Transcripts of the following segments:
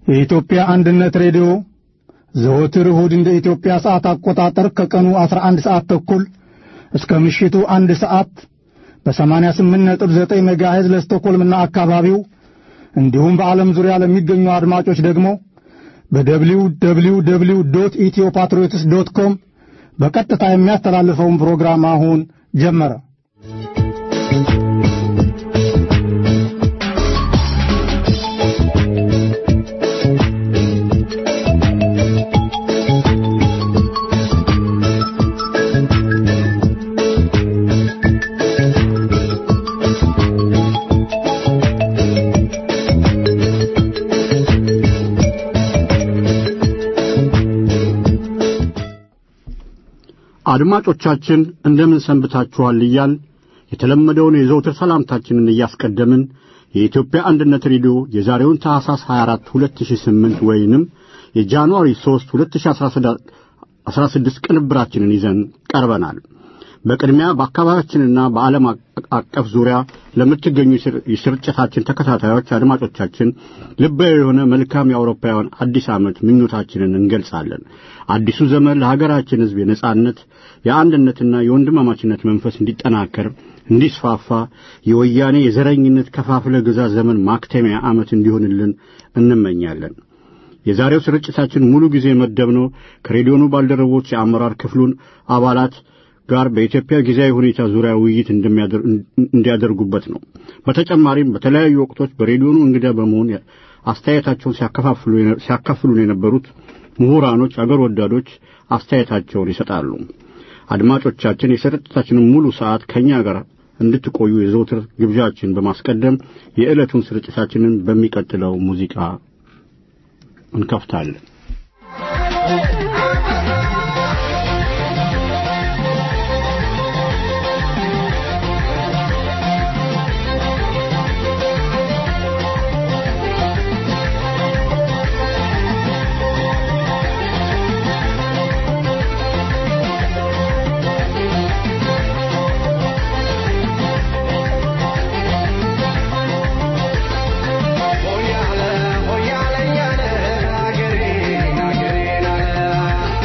የኢትዮጵያ አንድነት ሬዲዮ ዘወትር እሁድ እንደ ኢትዮጵያ ሰዓት አቆጣጠር ከቀኑ 11 ሰዓት ተኩል እስከ ምሽቱ አንድ ሰዓት በ88.9 ሜጋሄዝ ለስቶኮልምና አካባቢው እንዲሁም በዓለም ዙሪያ ለሚገኙ አድማጮች ደግሞ በደብሊው ደብሊው ደብሊው ዶት ኢትዮ ፓትሪዮትስ ዶት ኮም በቀጥታ የሚያስተላልፈውን ፕሮግራም አሁን ጀመረ። አድማጮቻችን እንደምን ሰንብታችኋል እያል የተለመደውን የዘውትር ሰላምታችንን እያስቀደምን የኢትዮጵያ አንድነት ሬዲዮ የዛሬውን ታህሳስ 24 2008 ወይንም የጃንዋሪ 3 2016 ቅንብራችንን ይዘን ቀርበናል። በቅድሚያ በአካባቢያችንና በዓለም አቀፍ ዙሪያ ለምትገኙ የስርጭታችን ተከታታዮች አድማጮቻችን ልባዊ የሆነ መልካም የአውሮፓውያን አዲስ ዓመት ምኞታችንን እንገልጻለን። አዲሱ ዘመን ለሀገራችን ሕዝብ የነጻነት የአንድነትና የወንድማማችነት መንፈስ እንዲጠናከር እንዲስፋፋ የወያኔ የዘረኝነት ከፋፍለ ግዛት ዘመን ማክተሚያ ዓመት እንዲሆንልን እንመኛለን። የዛሬው ስርጭታችን ሙሉ ጊዜ መደብነው ከሬዲዮኑ ባልደረቦች የአመራር ክፍሉን አባላት ጋር በኢትዮጵያ ጊዜያዊ ሁኔታ ዙሪያ ውይይት እንዲያደርጉበት ነው። በተጨማሪም በተለያዩ ወቅቶች በሬዲዮኑ እንግዳ በመሆን አስተያየታቸውን ሲያካፍሉን የነበሩት ምሁራኖች፣ አገር ወዳዶች አስተያየታቸውን ይሰጣሉ። አድማጮቻችን የስርጭታችንን ሙሉ ሰዓት ከእኛ ጋር እንድትቆዩ የዘውትር ግብዣችን በማስቀደም የዕለቱን ስርጭታችንን በሚቀጥለው ሙዚቃ እንከፍታለን። Hoyale, hoyale, yale, agere, agere,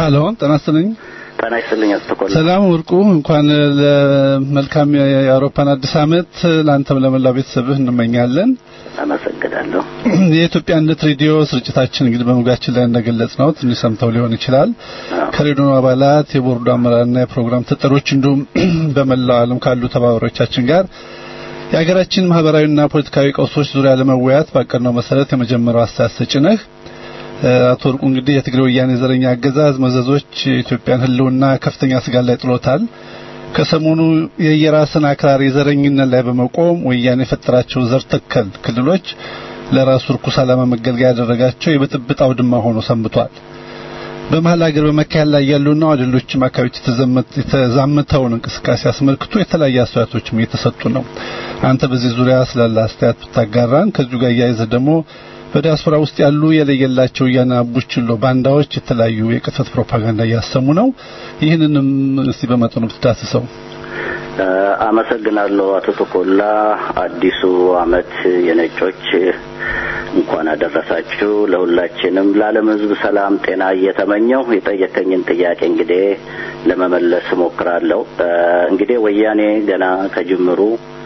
ሀሎ ጤና ይስጥልኝ። ጤና ይስጥልኝ አስተኮላ። ሰላም ወርቁ፣ እንኳን ለመልካም የአውሮፓን አዲስ ዓመት ለአንተም ለመላው ቤተሰብህ እንመኛለን። አመሰግናለሁ። የኢትዮጵያ አንድነት ሬዲዮ ስርጭታችን እንግዲህ በመግቢያችን ላይ እንደገለጽ ነው ትንሽ ሰምተው ሊሆን ይችላል። ከሬዲዮ አባላት፣ የቦርዱ አመራርና የፕሮግራም ተጠሪዎች እንዲሁም በመላው ዓለም ካሉ ተባባሪዎቻችን ጋር የሀገራችን ማህበራዊና ፖለቲካዊ ቀውሶች ዙሪያ ለመወያየት ባቀድነው መሰረት የመጀመሪያው አስተያየት ሰጪ ነህ። አቶ ወርቁ እንግዲህ የትግራይ ወያኔ ዘረኛ አገዛዝ መዘዞች የኢትዮጵያን ሕልውና ከፍተኛ ስጋት ላይ ጥሎታል። ከሰሞኑ የየራስን አክራሪ ዘረኝነት ላይ በመቆም ወያኔ የፈጠራቸው ዘር ተከል ክልሎች ለራሱ ርኩስ ዓላማ መገልገያ ያደረጋቸው የብጥብጥ አውድማ ሆኖ ሰንብቷል። በመሀል ሀገር በመካሄድ ላይ ያሉና ወደ ሌሎችም አካባቢዎች የተዛመተውን እንቅስቃሴ አስመልክቶ የተለያዩ አስተያየቶችም እየተሰጡ ነው። አንተ በዚህ ዙሪያ ስላለ አስተያየት ብታጋራን። ከዚሁ ጋር እያይዘህ ደግሞ በዲያስፖራ ውስጥ ያሉ የለየላቸው ያናቡችሎ ባንዳዎች የተለያዩ የቅጥፈት ፕሮፓጋንዳ እያሰሙ ነው። ይህንንም እስቲ በመጠኑ ብትዳስሰው። አመሰግናለሁ አቶ ተኮላ። አዲሱ አመት የነጮች እንኳን አደረሳችሁ። ለሁላችንም ለዓለም ሕዝብ ሰላም፣ ጤና እየተመኘው የጠየቀኝን ጥያቄ እንግዲህ ለመመለስ እሞክራለሁ። እንግዲህ ወያኔ ገና ከጅምሩ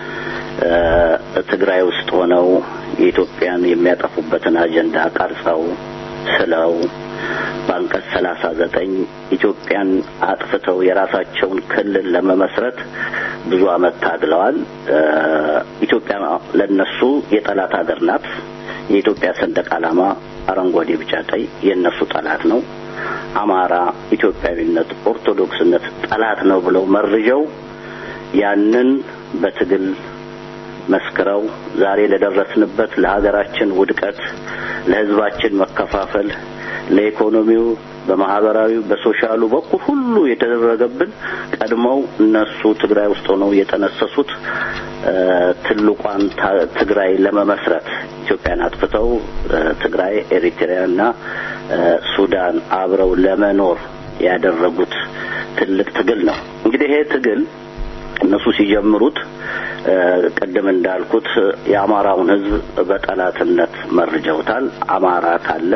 ትግራይ ውስጥ ሆነው የኢትዮጵያን የሚያጠፉበትን አጀንዳ ቀርጸው ስለው በአንቀጽ ሰላሳ ዘጠኝ ኢትዮጵያን አጥፍተው የራሳቸውን ክልል ለመመስረት ብዙ አመት ታግለዋል። ኢትዮጵያ ለነሱ የጠላት ሀገር ናት። የኢትዮጵያ ሰንደቅ ዓላማ አረንጓዴ፣ ቢጫ፣ ቀይ የእነሱ ጠላት ነው። አማራ ኢትዮጵያዊነት፣ ኦርቶዶክስነት ጠላት ነው ብለው መርጀው ያንን በትግል መስክረው ዛሬ ለደረስንበት ለሀገራችን ውድቀት፣ ለህዝባችን መከፋፈል፣ ለኢኮኖሚው፣ በማህበራዊ፣ በሶሻሉ በኩል ሁሉ የተደረገብን ቀድመው እነሱ ትግራይ ውስጥ ሆነው የጠነሰሱት ትልቋን ትግራይ ለመመስረት ኢትዮጵያን አጥፍተው ትግራይ፣ ኤሪትሪያና ሱዳን አብረው ለመኖር ያደረጉት ትልቅ ትግል ነው። እንግዲህ ይሄ ትግል እነሱ ሲጀምሩት ቅድም እንዳልኩት የአማራውን ህዝብ በጠላትነት መርጀውታል። አማራ ካለ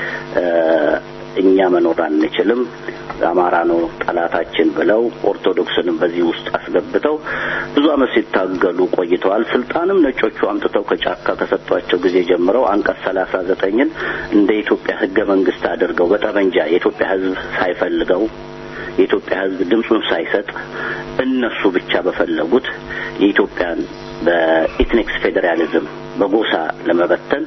እኛ መኖር አንችልም፣ አማራ ነው ጠላታችን ብለው ኦርቶዶክስንም በዚህ ውስጥ አስገብተው ብዙ አመት ሲታገሉ ቆይተዋል። ስልጣንም ነጮቹ አምጥተው ከጫካ ከሰጧቸው ጊዜ ጀምረው አንቀጽ ሰላሳ ዘጠኝን እንደ ኢትዮጵያ ህገ መንግስት አድርገው በጠመንጃ የኢትዮጵያ ህዝብ ሳይፈልገው የኢትዮጵያ ህዝብ ድምፁን ሳይሰጥ እነሱ ብቻ በፈለጉት የኢትዮጵያን በኢትኒክስ ፌዴራሊዝም በጎሳ ለመበተን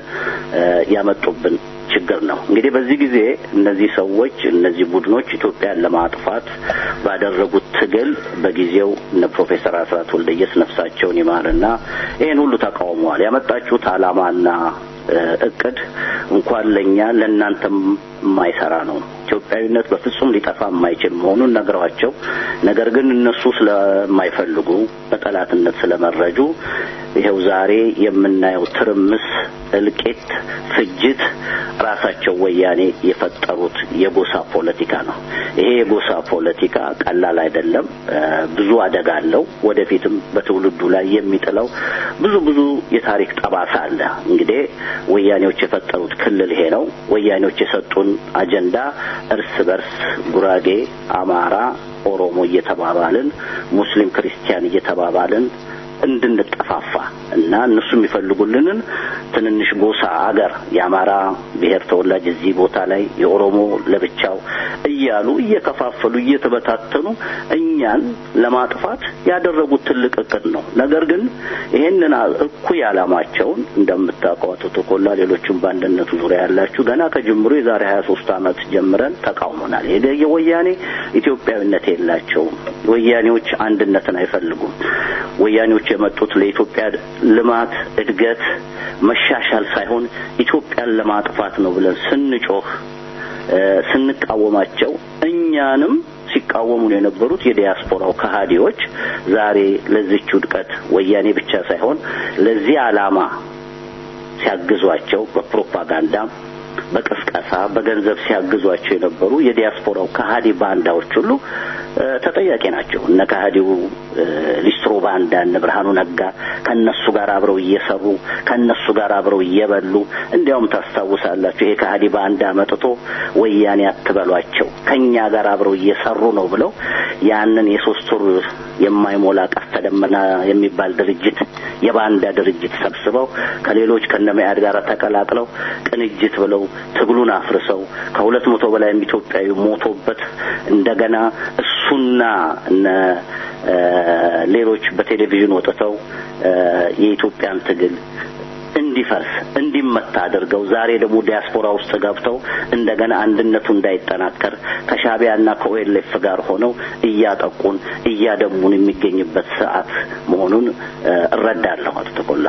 ያመጡብን ችግር ነው። እንግዲህ በዚህ ጊዜ እነዚህ ሰዎች እነዚህ ቡድኖች ኢትዮጵያን ለማጥፋት ባደረጉት ትግል በጊዜው እነ ፕሮፌሰር አስራት ወልደየስ ነፍሳቸውን ይማርና ይህን ሁሉ ተቃውመዋል። ያመጣችሁት ዓላማና እቅድ እንኳን ለእኛ ለእናንተም የማይሰራ ነው። ኢትዮጵያዊነት በፍጹም ሊጠፋ የማይችል መሆኑን ነግረዋቸው፣ ነገር ግን እነሱ ስለማይፈልጉ በጠላትነት ስለመረጁ ይኸው ዛሬ የምናየው ትርምስ፣ እልቂት፣ ፍጅት ራሳቸው ወያኔ የፈጠሩት የጎሳ ፖለቲካ ነው። ይሄ የጎሳ ፖለቲካ ቀላል አይደለም። ብዙ አደጋ አለው። ወደፊትም በትውልዱ ላይ የሚጥለው ብዙ ብዙ የታሪክ ጠባሳ አለ። እንግዲህ ወያኔዎች የፈጠሩት ክልል ይሄ ነው። ወያኔዎች የሰጡን አጀንዳ እርስ በርስ ጉራጌ፣ አማራ፣ ኦሮሞ እየተባባልን ሙስሊም፣ ክርስቲያን እየተባባልን እንድንጠፋፋ እና እነሱ የሚፈልጉልንን ትንንሽ ጎሳ አገር የአማራ ብሔር ተወላጅ እዚህ ቦታ ላይ የኦሮሞ ለብቻው እያሉ እየከፋፈሉ እየተበታተኑ እኛን ለማጥፋት ያደረጉት ትልቅ እቅድ ነው። ነገር ግን ይሄንን እኩይ ዓላማቸውን እንደምታውቀው አቶ ተኮላ፣ ሌሎችም በአንድነቱ ዙሪያ ያላችሁ ገና ከጅምሩ የዛሬ ሀያ ሶስት ዓመት ጀምረን ተቃውሞናል። ይሄ የወያኔ ኢትዮጵያዊነት የላቸውም። ወያኔዎች አንድነትን አይፈልጉም። ወያኔዎች የመጡት ለኢትዮጵያ ልማት፣ እድገት፣ መሻሻል ሳይሆን ኢትዮጵያን ለማጥፋት ነው ብለን ስንጮህ ስንቃወማቸው እኛንም ሲቃወሙን የነበሩት የዲያስፖራው ከሃዲዎች ዛሬ ለዚች ውድቀት ወያኔ ብቻ ሳይሆን ለዚህ ዓላማ ሲያግዟቸው በፕሮፓጋንዳ በቅስቀሳ በገንዘብ ሲያግዟቸው የነበሩ የዲያስፖራው ከሃዲ ባንዳዎች ሁሉ ተጠያቂ ናቸው። እነ ከሃዲው ሊስትሮ ባንዳ እነ ብርሃኑ ነጋ ከነሱ ጋር አብረው እየሰሩ ከነሱ ጋር አብረው እየበሉ እንዲያውም ታስታውሳላችሁ ይሄ ከሃዲ ባንዳ መጥቶ ወያኔ አትበሏቸው ከኛ ጋር አብረው እየሰሩ ነው ብለው ያንን የሶስት ወር የማይሞላ ቀስተ ደመና የሚባል ድርጅት የባንዳ ድርጅት ሰብስበው ከሌሎች ከነመያድ ጋር ተቀላቅለው ቅንጅት ብለው ትግሉን አፍርሰው ከሁለት መቶ በላይ ኢትዮጵያዊ ሞቶበት እንደገና እሱና እነ ሌሎች በቴሌቪዥን ወጥተው የኢትዮጵያን ትግል እንዲፈርስ እንዲመታ አድርገው ዛሬ ደግሞ ዲያስፖራ ውስጥ ገብተው እንደገና አንድነቱ እንዳይጠናከር ከሻቢያና ከኦኤልኤፍ ጋር ሆነው እያጠቁን እያደሙን የሚገኝበት ሰዓት መሆኑን እረዳለሁ። አቶ ተቆላ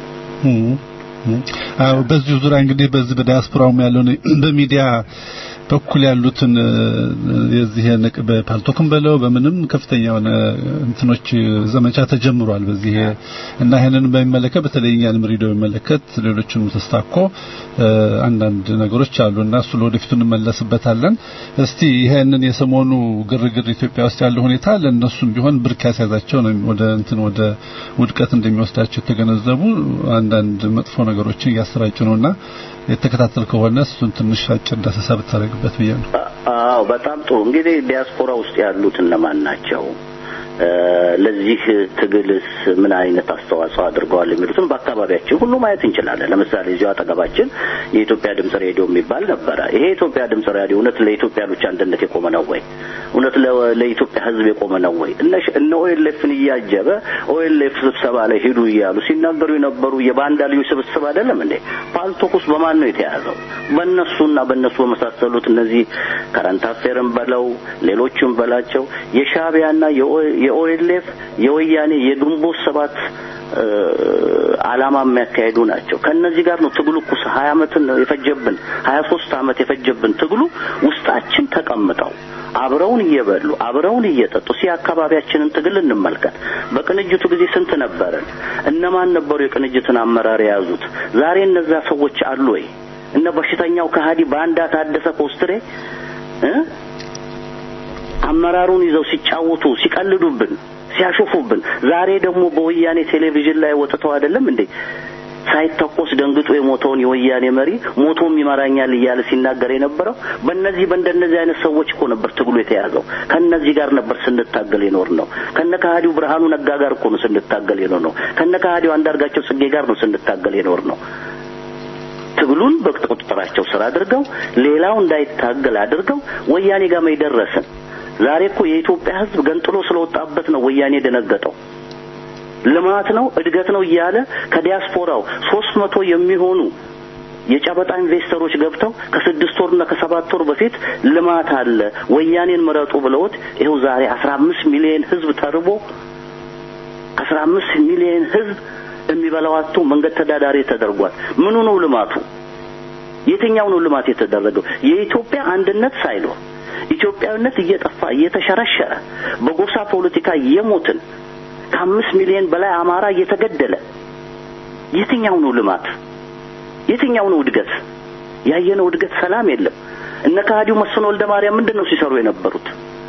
አዎ፣ በዚሁ ዙሪያ እንግዲህ በዚህ በዲያስፖራውም ያለውን በሚዲያ በኩል ያሉትን የዚህ ንቅ በፓልቶክም በለው በምንም ከፍተኛ የሆነ እንትኖች ዘመቻ ተጀምሯል። በዚህ እና ይሄንን በሚመለከት በተለይ እኛንም ሬዲዮ በሚመለከት ሌሎችንም ተስታኮ አንዳንድ ነገሮች አሉ እና እሱ ለወደፊቱ እንመለስበታለን። እስቲ ይሄንን የሰሞኑ ግርግር ኢትዮጵያ ውስጥ ያለው ሁኔታ ለእነሱም ቢሆን ብርክ ያስያዛቸው ነው ወደ እንትን ወደ ውድቀት እንደሚወስዳቸው የተገነዘቡ አንዳንድ መጥፎ ነገሮችን እያሰራጩ ነውና የተከታተል ከሆነ እሱን ትንሽ አጭር ዳሰሳ ብታደርግበት ብዬ ነው። አዎ በጣም ጥሩ። እንግዲህ ዲያስፖራ ውስጥ ያሉት እነማን ናቸው? ለዚህ ትግልስ ምን አይነት አስተዋጽኦ አድርገዋል የሚሉትን በአካባቢያችን ሁሉ ማየት እንችላለን። ለምሳሌ እዚሁ አጠገባችን የኢትዮጵያ ድምጽ ሬዲዮ የሚባል ነበረ። ይሄ የኢትዮጵያ ድምጽ ሬዲዮ እውነት ለኢትዮጵያኖች አንድነት የቆመ ነው ወይ? እውነት ለኢትዮጵያ ሕዝብ የቆመ ነው ወይ? እነ ኦኤልኤፍን እያጀበ ኦኤልኤፍ ስብሰባ ላይ ሂዱ እያሉ ሲናገሩ የነበሩ የባንዳ ልዩ ስብስብ አይደለም እንዴ? ፓልቶክ ውስጥ በማን ነው የተያዘው? በእነሱና በእነሱ በመሳሰሉት እነዚህ ከረንት አፌርን በለው ሌሎችም በላቸው የሻቢያና የኦኤልኤፍ የወያኔ የግንቦት ሰባት ዓላማ የሚያካሄዱ ናቸው። ከነዚህ ጋር ነው ትግሉ እኮ ሀያ አመትን የፈጀብን ሀያ ሶስት አመት የፈጀብን ትግሉ ውስጣችን ተቀምጠው አብረውን እየበሉ አብረውን እየጠጡ ሲ አካባቢያችንን ትግል እንመልከት። በቅንጅቱ ጊዜ ስንት ነበርን? እነማን ነበሩ የቅንጅትን አመራር የያዙት? ዛሬ እነዛ ሰዎች አሉ ወይ? እነ በሽተኛው ከሃዲ ባንዳ ታደሰ ኮስትሬ አመራሩን ይዘው ሲጫወቱ ሲቀልዱብን ሲያሾፉብን ዛሬ ደግሞ በወያኔ ቴሌቪዥን ላይ ወጥተው አይደለም እንዴ ሳይተኮስ ደንግጦ የሞተውን የወያኔ መሪ ሞቶም ይመራኛል እያለ ሲናገር የነበረው በእነዚህ በእንደነዚህ አይነት ሰዎች እኮ ነበር ትግሉ የተያዘው። ከነዚህ ጋር ነበር ስንታገል የኖር ነው። ከነ ከሃዲው ብርሃኑ ነጋ ጋር እኮ ነው ስንታገል የኖር ነው። ከነ ከሃዲው አንዳርጋቸው ጽጌ ጋር ነው ስንታገል የኖር ነው። ትግሉን በቁጥጥራቸው ስር አድርገው ሌላው እንዳይታገል አድርገው ወያኔ ጋር መይደረስን ዛሬ እኮ የኢትዮጵያ ሕዝብ ገንጥሎ ስለወጣበት ነው ወያኔ ደነገጠው። ልማት ነው እድገት ነው እያለ ከዲያስፖራው ሶስት መቶ የሚሆኑ የጨበጣ ኢንቨስተሮች ገብተው ከስድስት ወርና ከሰባት ወር በፊት ልማት አለ ወያኔን ምረጡ ብለውት ይኸው ዛሬ አስራ አምስት ሚሊዮን ሕዝብ ተርቦ አስራ አምስት ሚሊዮን ሕዝብ የሚበላው አጥቶ መንገድ ተዳዳሪ ተደርጓል። ምኑ ነው ልማቱ? የትኛው ነው ልማት የተደረገው? የኢትዮጵያ አንድነት ሳይኖር ኢትዮጵያዊነት እየጠፋ እየተሸረሸረ በጎሳ ፖለቲካ እየሞትን ከአምስት ሚሊዮን በላይ አማራ እየተገደለ የትኛው ነው ልማት? የትኛው ነው እድገት? ያየነው እድገት ሰላም የለም። እነ ከሃዲው መስፍን ወልደ ማርያም ምንድን ነው ሲሰሩ የነበሩት?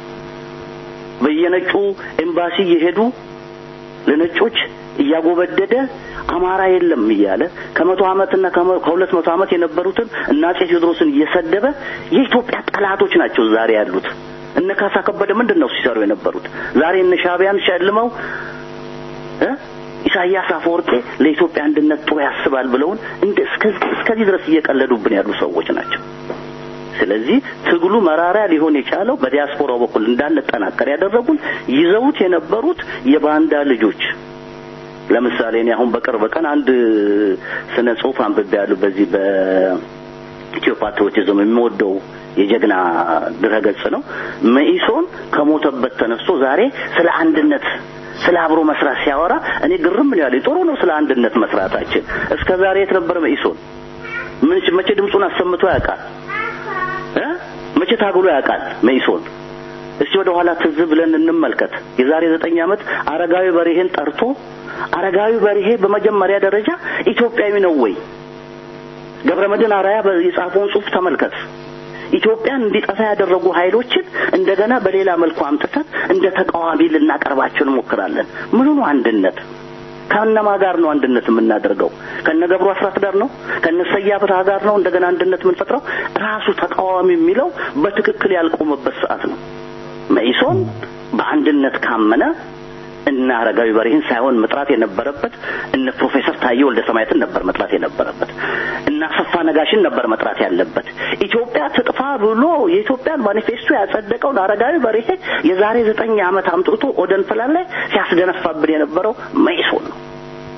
በየነጩ ኤምባሲ እየሄዱ ለነጮች እያጎበደደ አማራ የለም እያለ ከመቶ ዓመትና ከሁለት መቶ ዓመት የነበሩትን እና አፄ ቴዎድሮስን እየሰደበ የኢትዮጵያ ጠላቶች ናቸው ዛሬ ያሉት። እነ ካሳ ከበደ ምንድን ነው ሲሰሩ የነበሩት? ዛሬ እነ ሻቢያን ሸልመው እ ኢሳያስ አፈወርቄ ለኢትዮጵያ አንድነት ጥሩ ያስባል ብለውን እንደ እስከዚህ ድረስ እየቀለዱብን ያሉ ሰዎች ናቸው። ስለዚህ ትግሉ መራራ ሊሆን የቻለው በዲያስፖራው በኩል እንዳንጠናከር ያደረጉን ይዘውት የነበሩት የባንዳ ልጆች ለምሳሌ እኔ አሁን በቅርብ ቀን አንድ ስነ ጽሁፍ አንብቤያለሁ። በዚህ በኢትዮ ፓትሪዮቲዝም የሚወደው የጀግና ድረገጽ ነው። መኢሶን ከሞተበት ተነስቶ ዛሬ ስለ አንድነት ስለ አብሮ መስራት ሲያወራ እኔ ግርም ነው ያለኝ። ጥሩ ነው ስለ አንድነት መስራታችን። እስከ ዛሬ የት ነበር መኢሶን? ምን መቼ ድምፁን አሰምቶ ያውቃል? እ መቼ ታግሎ ያውቃል መኢሶን? እስቲ ወደ ኋላ ትዝ ብለን እንመልከት። የዛሬ ዘጠኝ ዓመት አረጋዊ በርሄን ጠርቶ አረጋዊ በርሄ በመጀመሪያ ደረጃ ኢትዮጵያዊ ነው ወይ? ገብረ መድህን አራያ የጻፈውን ጽሑፍ ተመልከት። ኢትዮጵያን እንዲጠፋ ያደረጉ ኃይሎችን እንደገና በሌላ መልኩ አምጥተን እንደ ተቃዋሚ ልናቀርባቸው እንሞክራለን። ምኑ ነው አንድነት? ከእነማ ጋር ነው አንድነት የምናደርገው? ከነ ገብሩ አስራት ጋር ነው? ከነ ሰያ ብርሃ ጋር ነው እንደገና አንድነት የምንፈጥረው? ራሱ ተቃዋሚ የሚለው በትክክል ያልቆመበት ሰዓት ነው። መኢሶን በአንድነት ካመነ እነ አረጋዊ በርሄን ሳይሆን መጥራት የነበረበት እነ ፕሮፌሰር ታዬ ወልደ ሰማያትን ነበር መጥራት የነበረበት። እነ አሰፋ ነጋሽን ነበር መጥራት ያለበት። ኢትዮጵያ ትጥፋ ብሎ የኢትዮጵያን ማኒፌስቶ ያጸደቀውን አረጋዊ በርሄ የዛሬ ዘጠኝ ዓመት አምጥቶ ኦደን ፕላን ላይ ሲያስደነፋብን የነበረው መኢሶን ነው።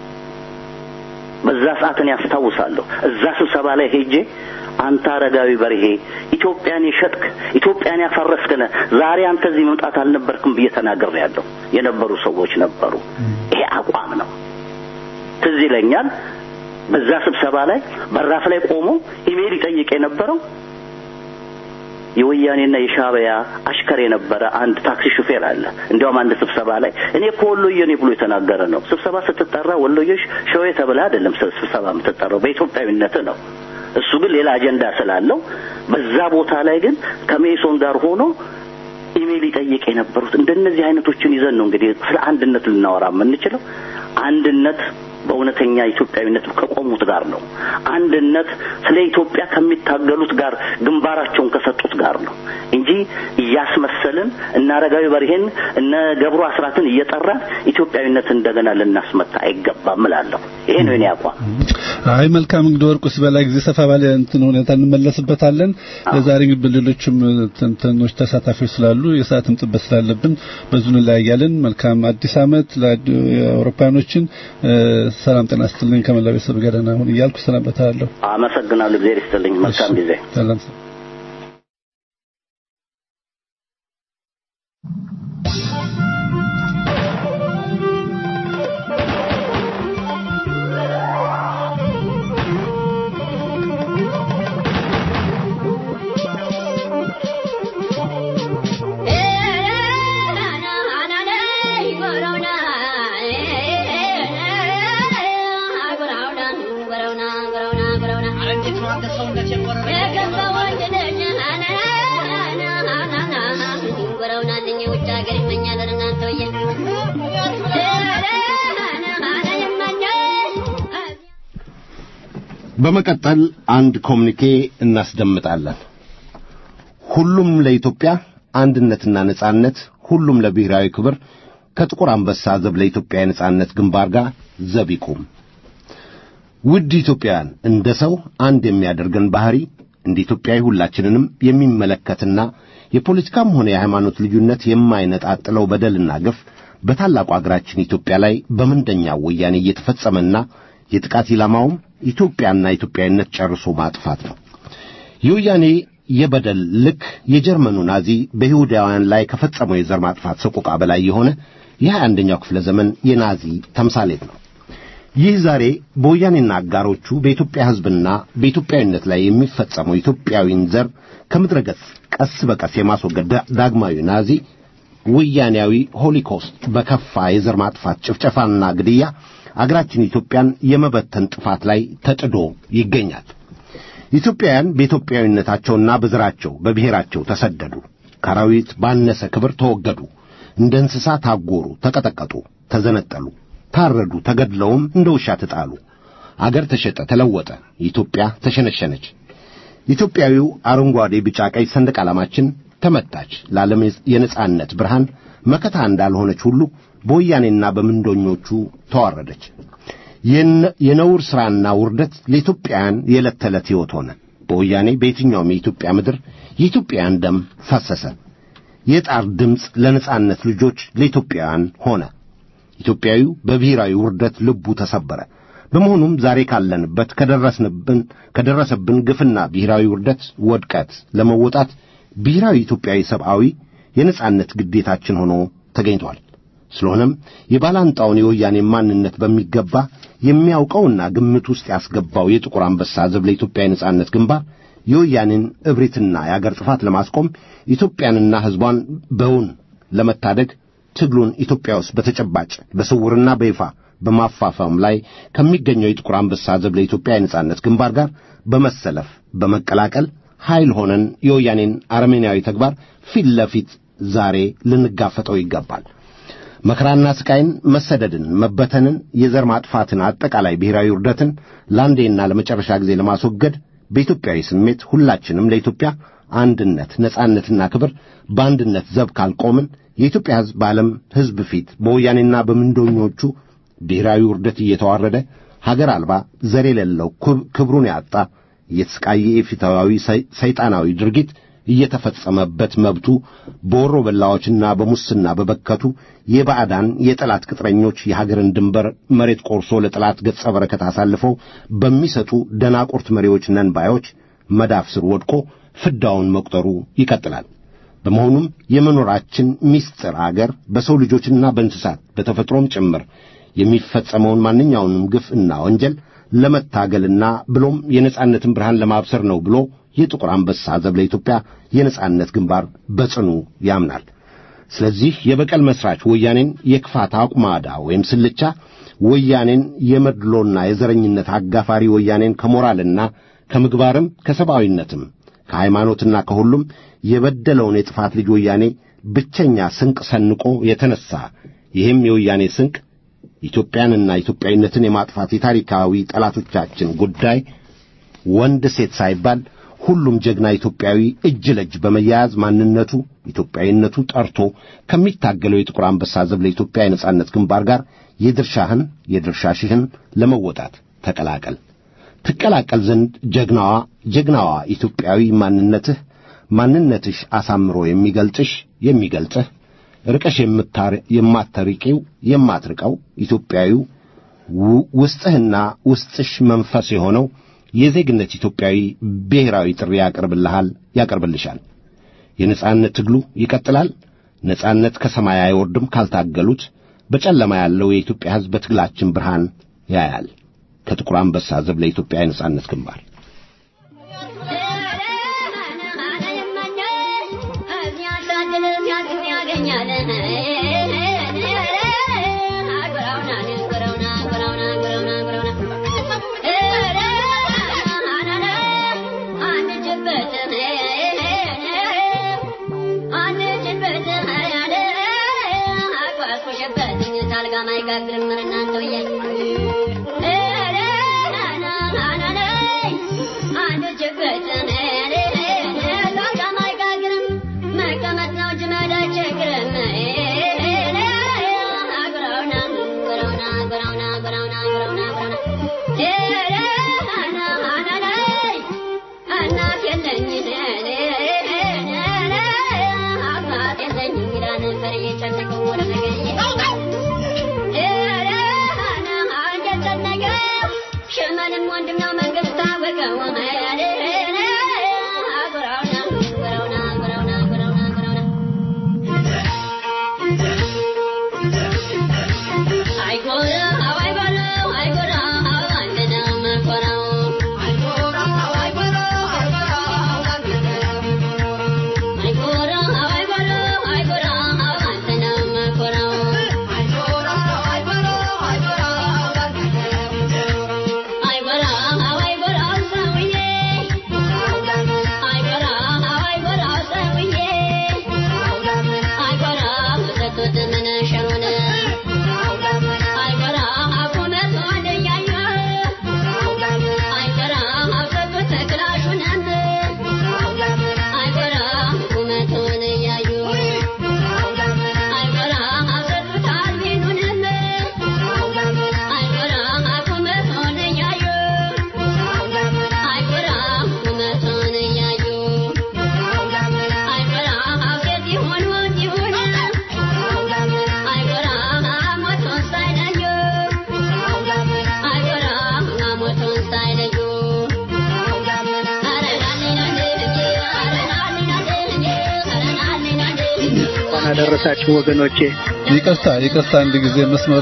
በዛ ሰዓትን ያስታውሳለሁ። እዛ ስብሰባ ላይ ሄጄ አንተ አረጋዊ በርሄ ኢትዮጵያን የሸጥክ ኢትዮጵያን ያፈረስክነ ዛሬ አንተ እዚህ መምጣት አልነበርክም ብዬ ተናግሬያለሁ። የነበሩ ሰዎች ነበሩ። ይሄ አቋም ነው። ትዝ ይለኛል። በዛ ስብሰባ ላይ በራፍ ላይ ቆሞ ኢሜል ይጠይቅ የነበረው የወያኔና የሻዕቢያ አሽከር የነበረ አንድ ታክሲ ሹፌር አለ። እንዲያውም አንድ ስብሰባ ላይ እኔ እኮ ወሎዬ ነኝ ብሎ የተናገረ ነው። ስብሰባ ስትጠራ ወሎዬሽ ሸዌ ተብለህ አይደለም ስብሰባ የምትጠራው በኢትዮጵያዊነት ነው። እሱ ግን ሌላ አጀንዳ ስላለው በዛ ቦታ ላይ ግን ከሜሶን ጋር ሆኖ ኢሜል ይጠይቅ የነበሩት እንደነዚህ አይነቶችን ይዘን ነው እንግዲህ ስለ አንድነት ልናወራ የምንችለው። አንድነት በእውነተኛ ኢትዮጵያዊነት ከቆሙት ጋር ነው። አንድነት ስለ ኢትዮጵያ ከሚታገሉት ጋር ግንባራቸውን ከሰጡት ጋር ነው እንጂ እያስመሰልን እነ አረጋዊ በርሄን እነ ገብሩ አስራትን እየጠራን ኢትዮጵያዊነት እንደገና ልናስመታ አይገባም እላለሁ። ይሄ ነው የኔ አቋም። አይ መልካም እንግዲህ ወርቁ ሲበላ ጊዜ ሰፋ ባለ እንትን ሁኔታ እንመለስበታለን። ለዛሬ እንግዲህ በሌሎችም ትንተኖች ተሳታፊዎች ስላሉ የሰዓትም ጥበት ስላለብን በዙ እንለያያለን። መልካም አዲስ ዓመት ለአውሮፓውያኖችን ሰላም ጤና ይስጥልኝ። ከመላው ቤተሰብ ጋር ደህና ሁን እያልኩ ሰናበታለሁ። አመሰግናለሁ። እግዚአብሔር ይስጥልኝ። መልካም ጊዜ። ሰላም በመቀጠል አንድ ኮሚኒኬ እናስደምጣለን። ሁሉም ለኢትዮጵያ አንድነትና ነጻነት፣ ሁሉም ለብሔራዊ ክብር ከጥቁር አንበሳ ዘብ ለኢትዮጵያ የነጻነት ግንባር ጋር ዘብ ይቁም። ውድ ኢትዮጵያውያን፣ እንደ ሰው አንድ የሚያደርገን ባህሪ እንደ ኢትዮጵያዊ ሁላችንንም የሚመለከትና የፖለቲካም ሆነ የሃይማኖት ልዩነት የማይነጣጥለው በደልና ግፍ በታላቁ አገራችን ኢትዮጵያ ላይ በምንደኛው ወያኔ እየተፈጸመና የጥቃት ኢላማውም ኢትዮጵያና ኢትዮጵያዊነት ጨርሶ ማጥፋት ነው። የወያኔ የበደል ልክ የጀርመኑ ናዚ በይሁዳውያን ላይ ከፈጸመው የዘር ማጥፋት ሰቆቃ በላይ የሆነ የሀያ አንደኛው ክፍለ ዘመን የናዚ ተምሳሌት ነው። ይህ ዛሬ በወያኔና አጋሮቹ በኢትዮጵያ ሕዝብና በኢትዮጵያዊነት ላይ የሚፈጸመው ኢትዮጵያዊን ዘር ከምድረ ገጽ ቀስ በቀስ የማስወገድ ዳግማዊ ናዚ ወያኔያዊ ሆሊኮስት በከፋ የዘር ማጥፋት ጭፍጨፋና ግድያ አገራችን ኢትዮጵያን የመበተን ጥፋት ላይ ተጥዶ ይገኛል። ኢትዮጵያውያን በኢትዮጵያዊነታቸውና በዘራቸው በብሔራቸው ተሰደዱ፣ ከአራዊት ባነሰ ክብር ተወገዱ፣ እንደ እንስሳ ታጎሩ፣ ተቀጠቀጡ፣ ተዘነጠሉ፣ ታረዱ፣ ተገድለውም እንደ ውሻ ተጣሉ። አገር ተሸጠ፣ ተለወጠ፣ ኢትዮጵያ ተሸነሸነች። ኢትዮጵያዊው አረንጓዴ፣ ቢጫ፣ ቀይ ሰንደቅ ዓላማችን ተመታች። ለዓለም የነጻነት ብርሃን መከታ እንዳልሆነች ሁሉ በወያኔና በምንዶኞቹ ተዋረደች። የነውር ሥራና ውርደት ለኢትዮጵያውያን የዕለት ተዕለት ሕይወት ሆነ። በወያኔ በየትኛውም የኢትዮጵያ ምድር የኢትዮጵያውያን ደም ፈሰሰ። የጣር ድምፅ ለነጻነት ልጆች ለኢትዮጵያውያን ሆነ። ኢትዮጵያዊው በብሔራዊ ውርደት ልቡ ተሰበረ። በመሆኑም ዛሬ ካለንበት ከደረስንብን ከደረሰብን ግፍና ብሔራዊ ውርደት ወድቀት ለመወጣት ብሔራዊ ኢትዮጵያዊ ሰብአዊ የነጻነት ግዴታችን ሆኖ ተገኝቷል። ስለሆነም የባላንጣውን የወያኔ ማንነት በሚገባ የሚያውቀውና ግምት ውስጥ ያስገባው የጥቁር አንበሳ ዘብ ለኢትዮጵያ የነጻነት ግንባር የወያኔን እብሪትና የአገር ጥፋት ለማስቆም ኢትዮጵያንና ሕዝቧን በውን ለመታደግ ትግሉን ኢትዮጵያ ውስጥ በተጨባጭ በስውርና በይፋ በማፋፋም ላይ ከሚገኘው የጥቁር አንበሳ ዘብ ለኢትዮጵያ የነጻነት ግንባር ጋር በመሰለፍ በመቀላቀል ኃይል ሆነን የወያኔን አረመኔያዊ ተግባር ፊት ለፊት ዛሬ ልንጋፈጠው ይገባል። መከራና ስቃይን፣ መሰደድን፣ መበተንን፣ የዘር ማጥፋትን፣ አጠቃላይ ብሔራዊ ውርደትን ለአንዴና ለመጨረሻ ጊዜ ለማስወገድ በኢትዮጵያዊ ስሜት ሁላችንም ለኢትዮጵያ አንድነት፣ ነጻነትና ክብር በአንድነት ዘብ ካልቆምን የኢትዮጵያ ሕዝብ በዓለም ሕዝብ ፊት በወያኔና በምንዶኞቹ ብሔራዊ ውርደት እየተዋረደ ሀገር አልባ ዘር የሌለው ክብሩን ያጣ እየተሰቃየ የፊታዊ ሰይጣናዊ ድርጊት እየተፈጸመበት መብቱ በወሮ በላዎችና በሙስና በበከቱ የባዕዳን የጠላት ቅጥረኞች የሀገርን ድንበር መሬት ቆርሶ ለጠላት ገጸ በረከት አሳልፈው በሚሰጡ ደናቁርት መሪዎች ነንባዮች መዳፍ ስር ወድቆ ፍዳውን መቁጠሩ ይቀጥላል። በመሆኑም የመኖራችን ምስጢር አገር በሰው ልጆችና በእንስሳት በተፈጥሮም ጭምር የሚፈጸመውን ማንኛውንም ግፍ እና ወንጀል ለመታገልና ብሎም የነጻነትን ብርሃን ለማብሰር ነው ብሎ የጥቁር አንበሳ ዘብ ለኢትዮጵያ የነጻነት ግንባር በጽኑ ያምናል። ስለዚህ የበቀል መስራች ወያኔን የክፋት አቁማዳ ወይም ስልቻ ወያኔን የመድሎና የዘረኝነት አጋፋሪ ወያኔን ከሞራልና ከምግባርም ከሰብአዊነትም ከሃይማኖትና ከሁሉም የበደለውን የጥፋት ልጅ ወያኔ ብቸኛ ስንቅ ሰንቆ የተነሳ ይህም የወያኔ ስንቅ ኢትዮጵያንና ኢትዮጵያዊነትን የማጥፋት የታሪካዊ ጠላቶቻችን ጉዳይ ወንድ ሴት ሳይባል ሁሉም ጀግና ኢትዮጵያዊ እጅ ለእጅ በመያያዝ ማንነቱ ኢትዮጵያዊነቱ ጠርቶ ከሚታገለው የጥቁር አንበሳ ዘብ ለኢትዮጵያ የነጻነት ግንባር ጋር የድርሻህን የድርሻሽህን ለመወጣት ተቀላቀል። ትቀላቀል ዘንድ ጀግናዋ ጀግናዋ ኢትዮጵያዊ ማንነትህ ማንነትሽ አሳምሮ የሚገልጥሽ የሚገልጽህ ርቀሽ የማትርቂው የማትርቀው ኢትዮጵያዊው ውስጥህና ውስጥሽ መንፈስ የሆነው የዜግነት ኢትዮጵያዊ ብሔራዊ ጥሪ ያቀርብልሃል ያቀርብልሻል። የነጻነት ትግሉ ይቀጥላል። ነጻነት ከሰማይ አይወርድም ካልታገሉት። በጨለማ ያለው የኢትዮጵያ ሕዝብ በትግላችን ብርሃን ያያል። ከጥቁር አንበሳ ዘብ ለኢትዮጵያ የነጻነት ግንባር አደረሳችሁ ወገኖቼ። ይቅርታ ይቅርታ፣ አንድ ጊዜ መስመር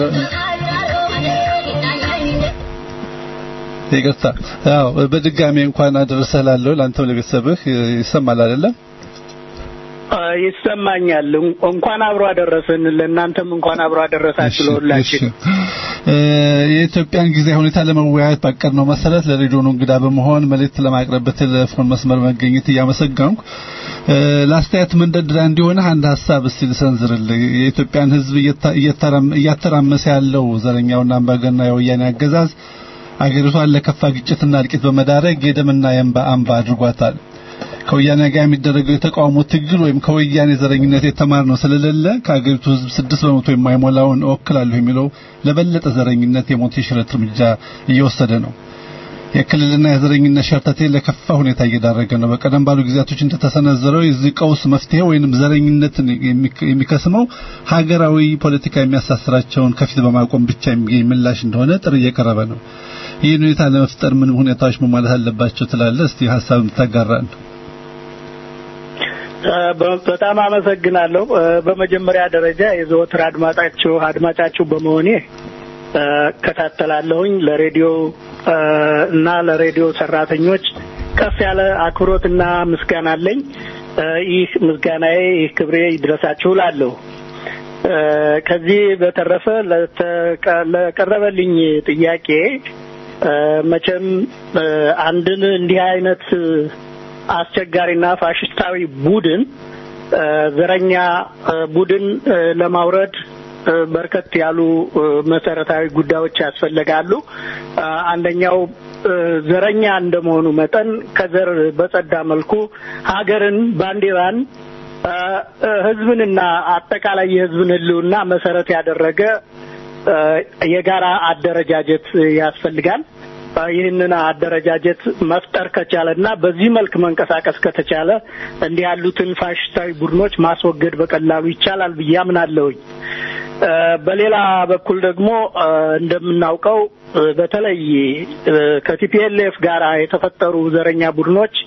ይቅርታ። ያው በድጋሚ እንኳን አደረሰህ ላለው ለአንተም ለቤተሰብህ ይሰማል አይደለም? ይሰማኛል። እንኳን አብሮ አደረሰን። ለእናንተም እንኳን አብሮ አደረሳችሁ ለሁላችን። የኢትዮጵያን ጊዜ ሁኔታ ለመወያየት ባቀድነው መሰረት ለሬዲዮኑ እንግዳ በመሆን መልእክት ለማቅረብ በቴሌፎን መስመር መገኘት እያመሰገንኩ ለአስተያየት መንደርደሪያ እንዲሆን አንድ ሀሳብ እስቲ ልሰንዝርልህ። የኢትዮጵያን ሕዝብ እያተራመሰ ያለው ዘረኛውና አምባገነናዊ የወያኔ አገዛዝ አገሪቷን ለከፋ ግጭትና እልቂት በመዳረግ የደምና የእንባ አምባ አድርጓታል። ከወያኔ ጋር የሚደረገው የተቃውሞ ትግል ወይም ከወያኔ ዘረኝነት የተማርነው ስለሌለ ከአገሪቱ ሕዝብ ስድስት በመቶ የማይሞላውን እወክላለሁ የሚለው ለበለጠ ዘረኝነት የሞት የሽረት እርምጃ እየወሰደ ነው። የክልልና የዘረኝነት ሸርተቴ ለከፋ ሁኔታ እየዳረገ ነው። በቀደም ባሉ ጊዜያቶች እንደተሰነዘረው የዚህ ቀውስ መፍትሄ ወይንም ዘረኝነትን የሚከስመው ሀገራዊ ፖለቲካ የሚያሳስራቸውን ከፊት በማቆም ብቻ የሚገኝ ምላሽ እንደሆነ ጥሪ እየቀረበ ነው። ይህን ሁኔታ ለመፍጠር ምን ሁኔታዎች መሟላት አለባቸው ትላለህ? እስቲ ሀሳብ የምታጋራን። በጣም አመሰግናለሁ። በመጀመሪያ ደረጃ የዘወትር አድማጫችሁ አድማጫችሁ በመሆኔ እከታተላለሁኝ ለሬዲዮ እና ለሬዲዮ ሰራተኞች ከፍ ያለ አክብሮትና ምስጋና አለኝ። ይህ ምስጋናዬ ይህ ክብሬ ይድረሳችሁ እላለሁ። ከዚህ በተረፈ ለቀረበልኝ ጥያቄ መቼም አንድን እንዲህ አይነት አስቸጋሪና ፋሽስታዊ ቡድን ዘረኛ ቡድን ለማውረድ በርከት ያሉ መሰረታዊ ጉዳዮች ያስፈልጋሉ። አንደኛው ዘረኛ እንደመሆኑ መጠን ከዘር በጸዳ መልኩ ሀገርን፣ ባንዲራን፣ ሕዝብንና አጠቃላይ የሕዝብን ሕልውና መሰረት ያደረገ የጋራ አደረጃጀት ያስፈልጋል። ይህንን አደረጃጀት መፍጠር ከቻለ እና በዚህ መልክ መንቀሳቀስ ከተቻለ እንዲህ ያሉትን ፋሽስታዊ ቡድኖች ማስወገድ በቀላሉ ይቻላል ብዬ አምናለሁኝ። በሌላ በኩል ደግሞ እንደምናውቀው በተለይ ከቲፒኤልኤፍ ጋር የተፈጠሩ ዘረኛ ቡድኖች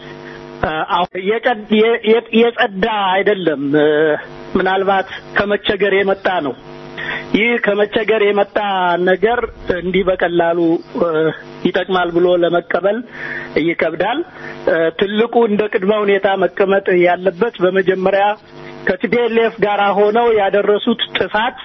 የጸዳ አይደለም። ምናልባት ከመቸገር የመጣ ነው። ይህ ከመቸገር የመጣ ነገር እንዲህ በቀላሉ ይጠቅማል ብሎ ለመቀበል ይከብዳል። ትልቁ እንደ ቅድመ ሁኔታ መቀመጥ ያለበት በመጀመሪያ ከቲፒኤልኤፍ ጋር ሆነው ያደረሱት ጥፋት፣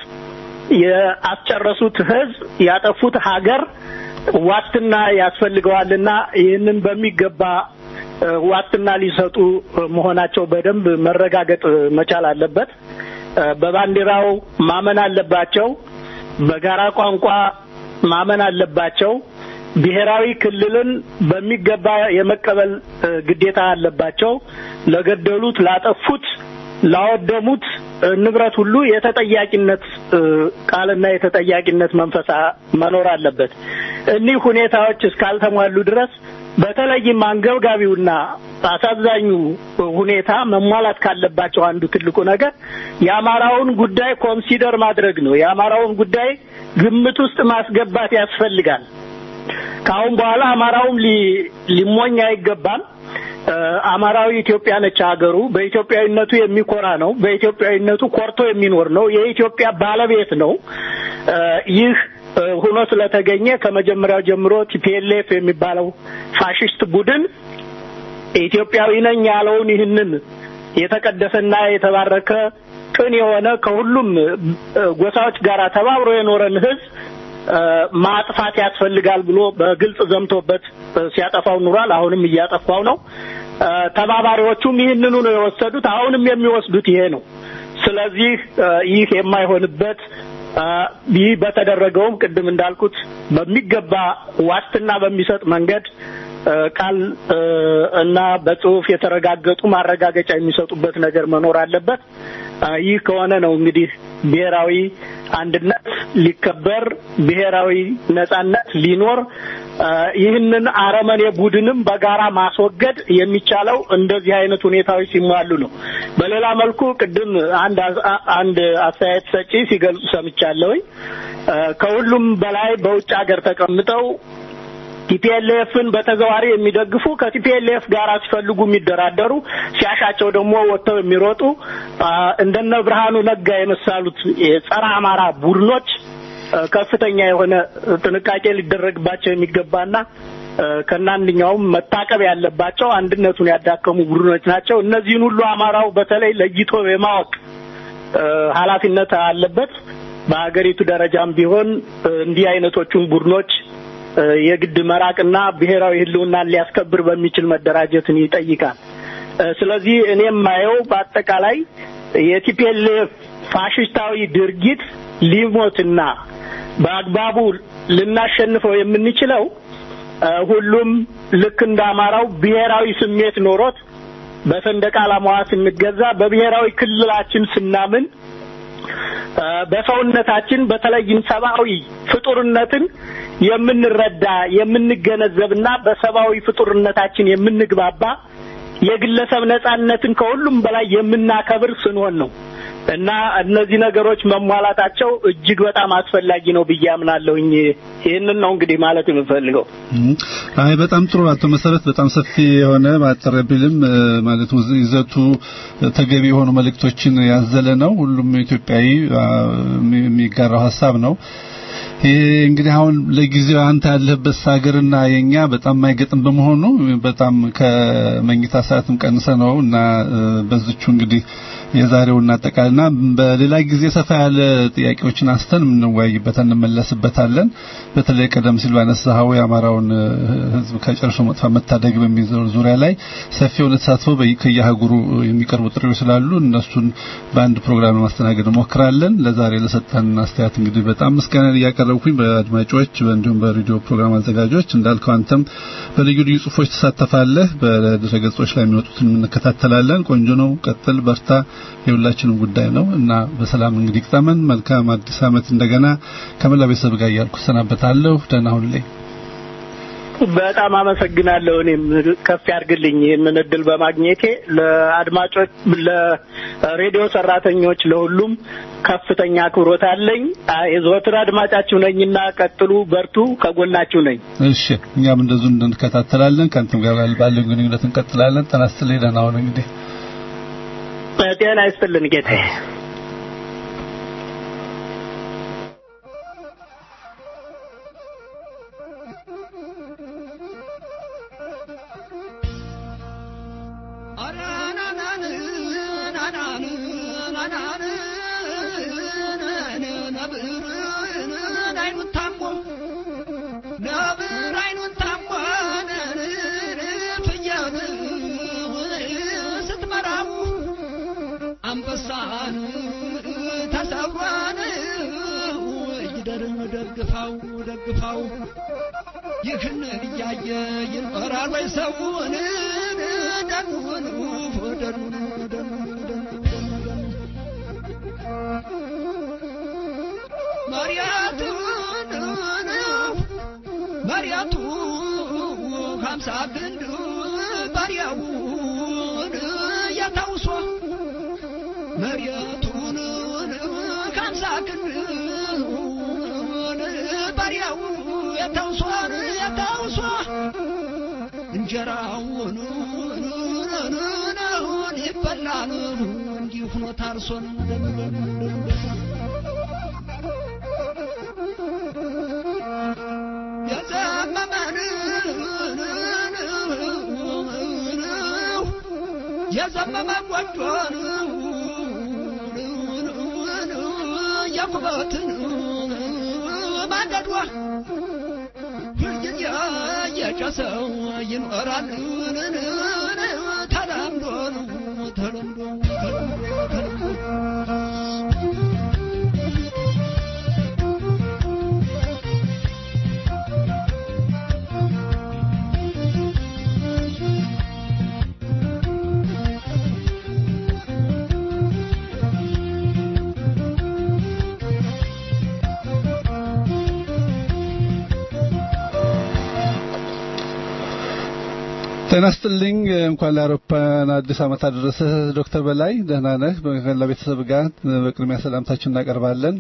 ያስጨረሱት ሕዝብ፣ ያጠፉት ሀገር ዋስትና ያስፈልገዋልና ይህንን በሚገባ ዋስትና ሊሰጡ መሆናቸው በደንብ መረጋገጥ መቻል አለበት። በባንዲራው ማመን አለባቸው። በጋራ ቋንቋ ማመን አለባቸው። ብሔራዊ ክልልን በሚገባ የመቀበል ግዴታ አለባቸው። ለገደሉት፣ ላጠፉት፣ ላወደሙት ንብረት ሁሉ የተጠያቂነት ቃልና የተጠያቂነት መንፈሳ መኖር አለበት። እኒህ ሁኔታዎች እስካልተሟሉ ድረስ በተለይም አንገብጋቢውና አሳዛኙ ሁኔታ መሟላት ካለባቸው አንዱ ትልቁ ነገር የአማራውን ጉዳይ ኮንሲደር ማድረግ ነው። የአማራውን ጉዳይ ግምት ውስጥ ማስገባት ያስፈልጋል። ከአሁን በኋላ አማራውም ሊሞኝ አይገባም። አማራዊ ኢትዮጵያ ነች ሀገሩ። በኢትዮጵያዊነቱ የሚኮራ ነው። በኢትዮጵያዊነቱ ኮርቶ የሚኖር ነው። የኢትዮጵያ ባለቤት ነው። ይህ ሆኖ ስለተገኘ ከመጀመሪያው ጀምሮ ቲፒኤልኤፍ የሚባለው ፋሽስት ቡድን ኢትዮጵያዊ ነኝ ያለውን ይህንን የተቀደሰና የተባረከ ቅን የሆነ ከሁሉም ጎሳዎች ጋር ተባብሮ የኖረን ሕዝብ ማጥፋት ያስፈልጋል ብሎ በግልጽ ዘምቶበት ሲያጠፋው ኑሯል። አሁንም እያጠፋው ነው። ተባባሪዎቹም ይህንኑ ነው የወሰዱት። አሁንም የሚወስዱት ይሄ ነው። ስለዚህ ይህ የማይሆንበት ይህ በተደረገውም ቅድም እንዳልኩት በሚገባ ዋስትና በሚሰጥ መንገድ ቃል እና በጽሁፍ የተረጋገጡ ማረጋገጫ የሚሰጡበት ነገር መኖር አለበት። ይህ ከሆነ ነው እንግዲህ ብሔራዊ አንድነት ሊከበር፣ ብሔራዊ ነጻነት ሊኖር፣ ይህንን አረመኔ ቡድንም በጋራ ማስወገድ የሚቻለው እንደዚህ አይነት ሁኔታዎች ሲሟሉ ነው። በሌላ መልኩ ቅድም አንድ አንድ አስተያየት ሰጪ ሲገልጹ ሰምቻለሁኝ። ከሁሉም በላይ በውጭ ሀገር ተቀምጠው ቲፒኤልኤፍን በተዘዋሪ የሚደግፉ ከቲፒኤልኤፍ ጋር ሲፈልጉ የሚደራደሩ ሲያሻቸው ደግሞ ወጥተው የሚሮጡ እንደነ ብርሃኑ ነጋ የመሳሉት የጸረ አማራ ቡድኖች ከፍተኛ የሆነ ጥንቃቄ ሊደረግባቸው የሚገባና ከናንኛውም መታቀብ ያለባቸው አንድነቱን ያዳከሙ ቡድኖች ናቸው። እነዚህን ሁሉ አማራው በተለይ ለይቶ የማወቅ ኃላፊነት አለበት። በሀገሪቱ ደረጃም ቢሆን እንዲህ አይነቶቹን ቡድኖች የግድ መራቅና ብሔራዊ ሕልውናን ሊያስከብር በሚችል መደራጀትን ይጠይቃል። ስለዚህ እኔ የማየው በአጠቃላይ የቲፒኤልኤፍ ፋሽስታዊ ድርጊት ሊሞትና በአግባቡ ልናሸንፈው የምንችለው ሁሉም ልክ እንደ አማራው ብሔራዊ ስሜት ኖሮት በሰንደቅ ዓላማዋ ስንገዛ በብሔራዊ ክልላችን ስናምን በሰውነታችን በተለይም ሰብአዊ ፍጡርነትን የምንረዳ የምንገነዘብና በሰብአዊ ፍጡርነታችን የምንግባባ የግለሰብ ነጻነትን ከሁሉም በላይ የምናከብር ስንሆን ነው እና እነዚህ ነገሮች መሟላታቸው እጅግ በጣም አስፈላጊ ነው ብዬ አምናለሁኝ። ይህንን ነው እንግዲህ ማለት የምፈልገው። አይ በጣም ጥሩ አቶ መሰረት፣ በጣም ሰፊ የሆነ ማጠሪያ ቢልም ማለት ይዘቱ ተገቢ የሆኑ መልእክቶችን ያዘለ ነው። ሁሉም ኢትዮጵያዊ የሚጋራው ሀሳብ ነው። ይሄ እንግዲህ አሁን ለጊዜው አንተ ያለህበት ሀገርና የኛ በጣም ማይገጥም በመሆኑ በጣም ከመኝታ ሰዓትም ቀንሰ ነው እና በዝቹ እንግዲህ የዛሬውን እናጠቃልና በሌላ ጊዜ ሰፋ ያለ ጥያቄዎችን አንስተን የምንወያይበት እንመለስበታለን። በተለይ ቀደም ሲል ባነሳኸው የአማራውን ሕዝብ ከጨርሶ መጥፋት መታደግ በሚዘው ዙሪያ ላይ ሰፊ የሆነ ተሳትፎ ከየሀገሩ የሚቀርቡ ጥሪዎች ስላሉ እነሱን በአንድ ፕሮግራም ለማስተናገድ እንሞክራለን። ለዛሬ ለሰጠን አስተያየት እንግዲህ በጣም ምስጋና እያቀረብኩኝ በአድማጮች እንዲሁም በሬዲዮ ፕሮግራም አዘጋጆች እንዳልከው አንተም በልዩ ልዩ ጽሁፎች ትሳተፋለህ። በድረ ገጾች ላይ የሚወጡትን እንከታተላለን። ቆንጆ ነው። ቀጥል፣ በርታ። የሁላችንም ጉዳይ ነው እና በሰላም እንግዲህ ግጠመን። መልካም አዲስ ዓመት እንደገና ከመላ ቤተሰብ ጋር እያልኩ ሰናበታለሁ። ደህና ሁኑልኝ። በጣም አመሰግናለሁ። እኔም ከፍ ያድርግልኝ ይህንን እድል በማግኘቴ ለአድማጮች፣ ለሬዲዮ ሰራተኞች፣ ለሁሉም ከፍተኛ አክብሮት አለኝ። የዘወትር አድማጫችሁ ነኝና ቀጥሉ፣ በርቱ፣ ከጎናችሁ ነኝ። እሺ፣ እኛም እንደዙ እንከታተላለን። ከአንተም ጋር ባለን ግንኙነት እንቀጥላለን። ጤና ይስጥልኝ። ደህና ሁኑ እንግዲህ ጤና ይስጥልን ጌታዬ። አንበሳን ተሰብሯን ይደርን ደግፋው ደግፋው ይህን እያየ ይኖራል ወይ ሰውን ደኑን ደኑን ደኑን መሪያቱን መሪያቱ ሀምሳ ግንድ ባሪያውን ያታውሶ መሬቱን ከምሳ ክንድ ባሪያው የተውሷን የተውሷ እንጀራውን ይበላል እንዲሁ ሆኖ ታርሶን የዘመመን የዘመመ ጎጆን የኩበትን ማንደዷ ሁልጊዜ የጨሰው ይኖራል ተለምዶ ተለምዶ ጤና ይስጥልኝ። እንኳን ለአውሮፓውያን አዲስ ዓመት አደረሰ ዶክተር በላይ ደህና ነህ? ከመላ ቤተሰብ ጋር በቅድሚያ ሰላምታችን እናቀርባለን።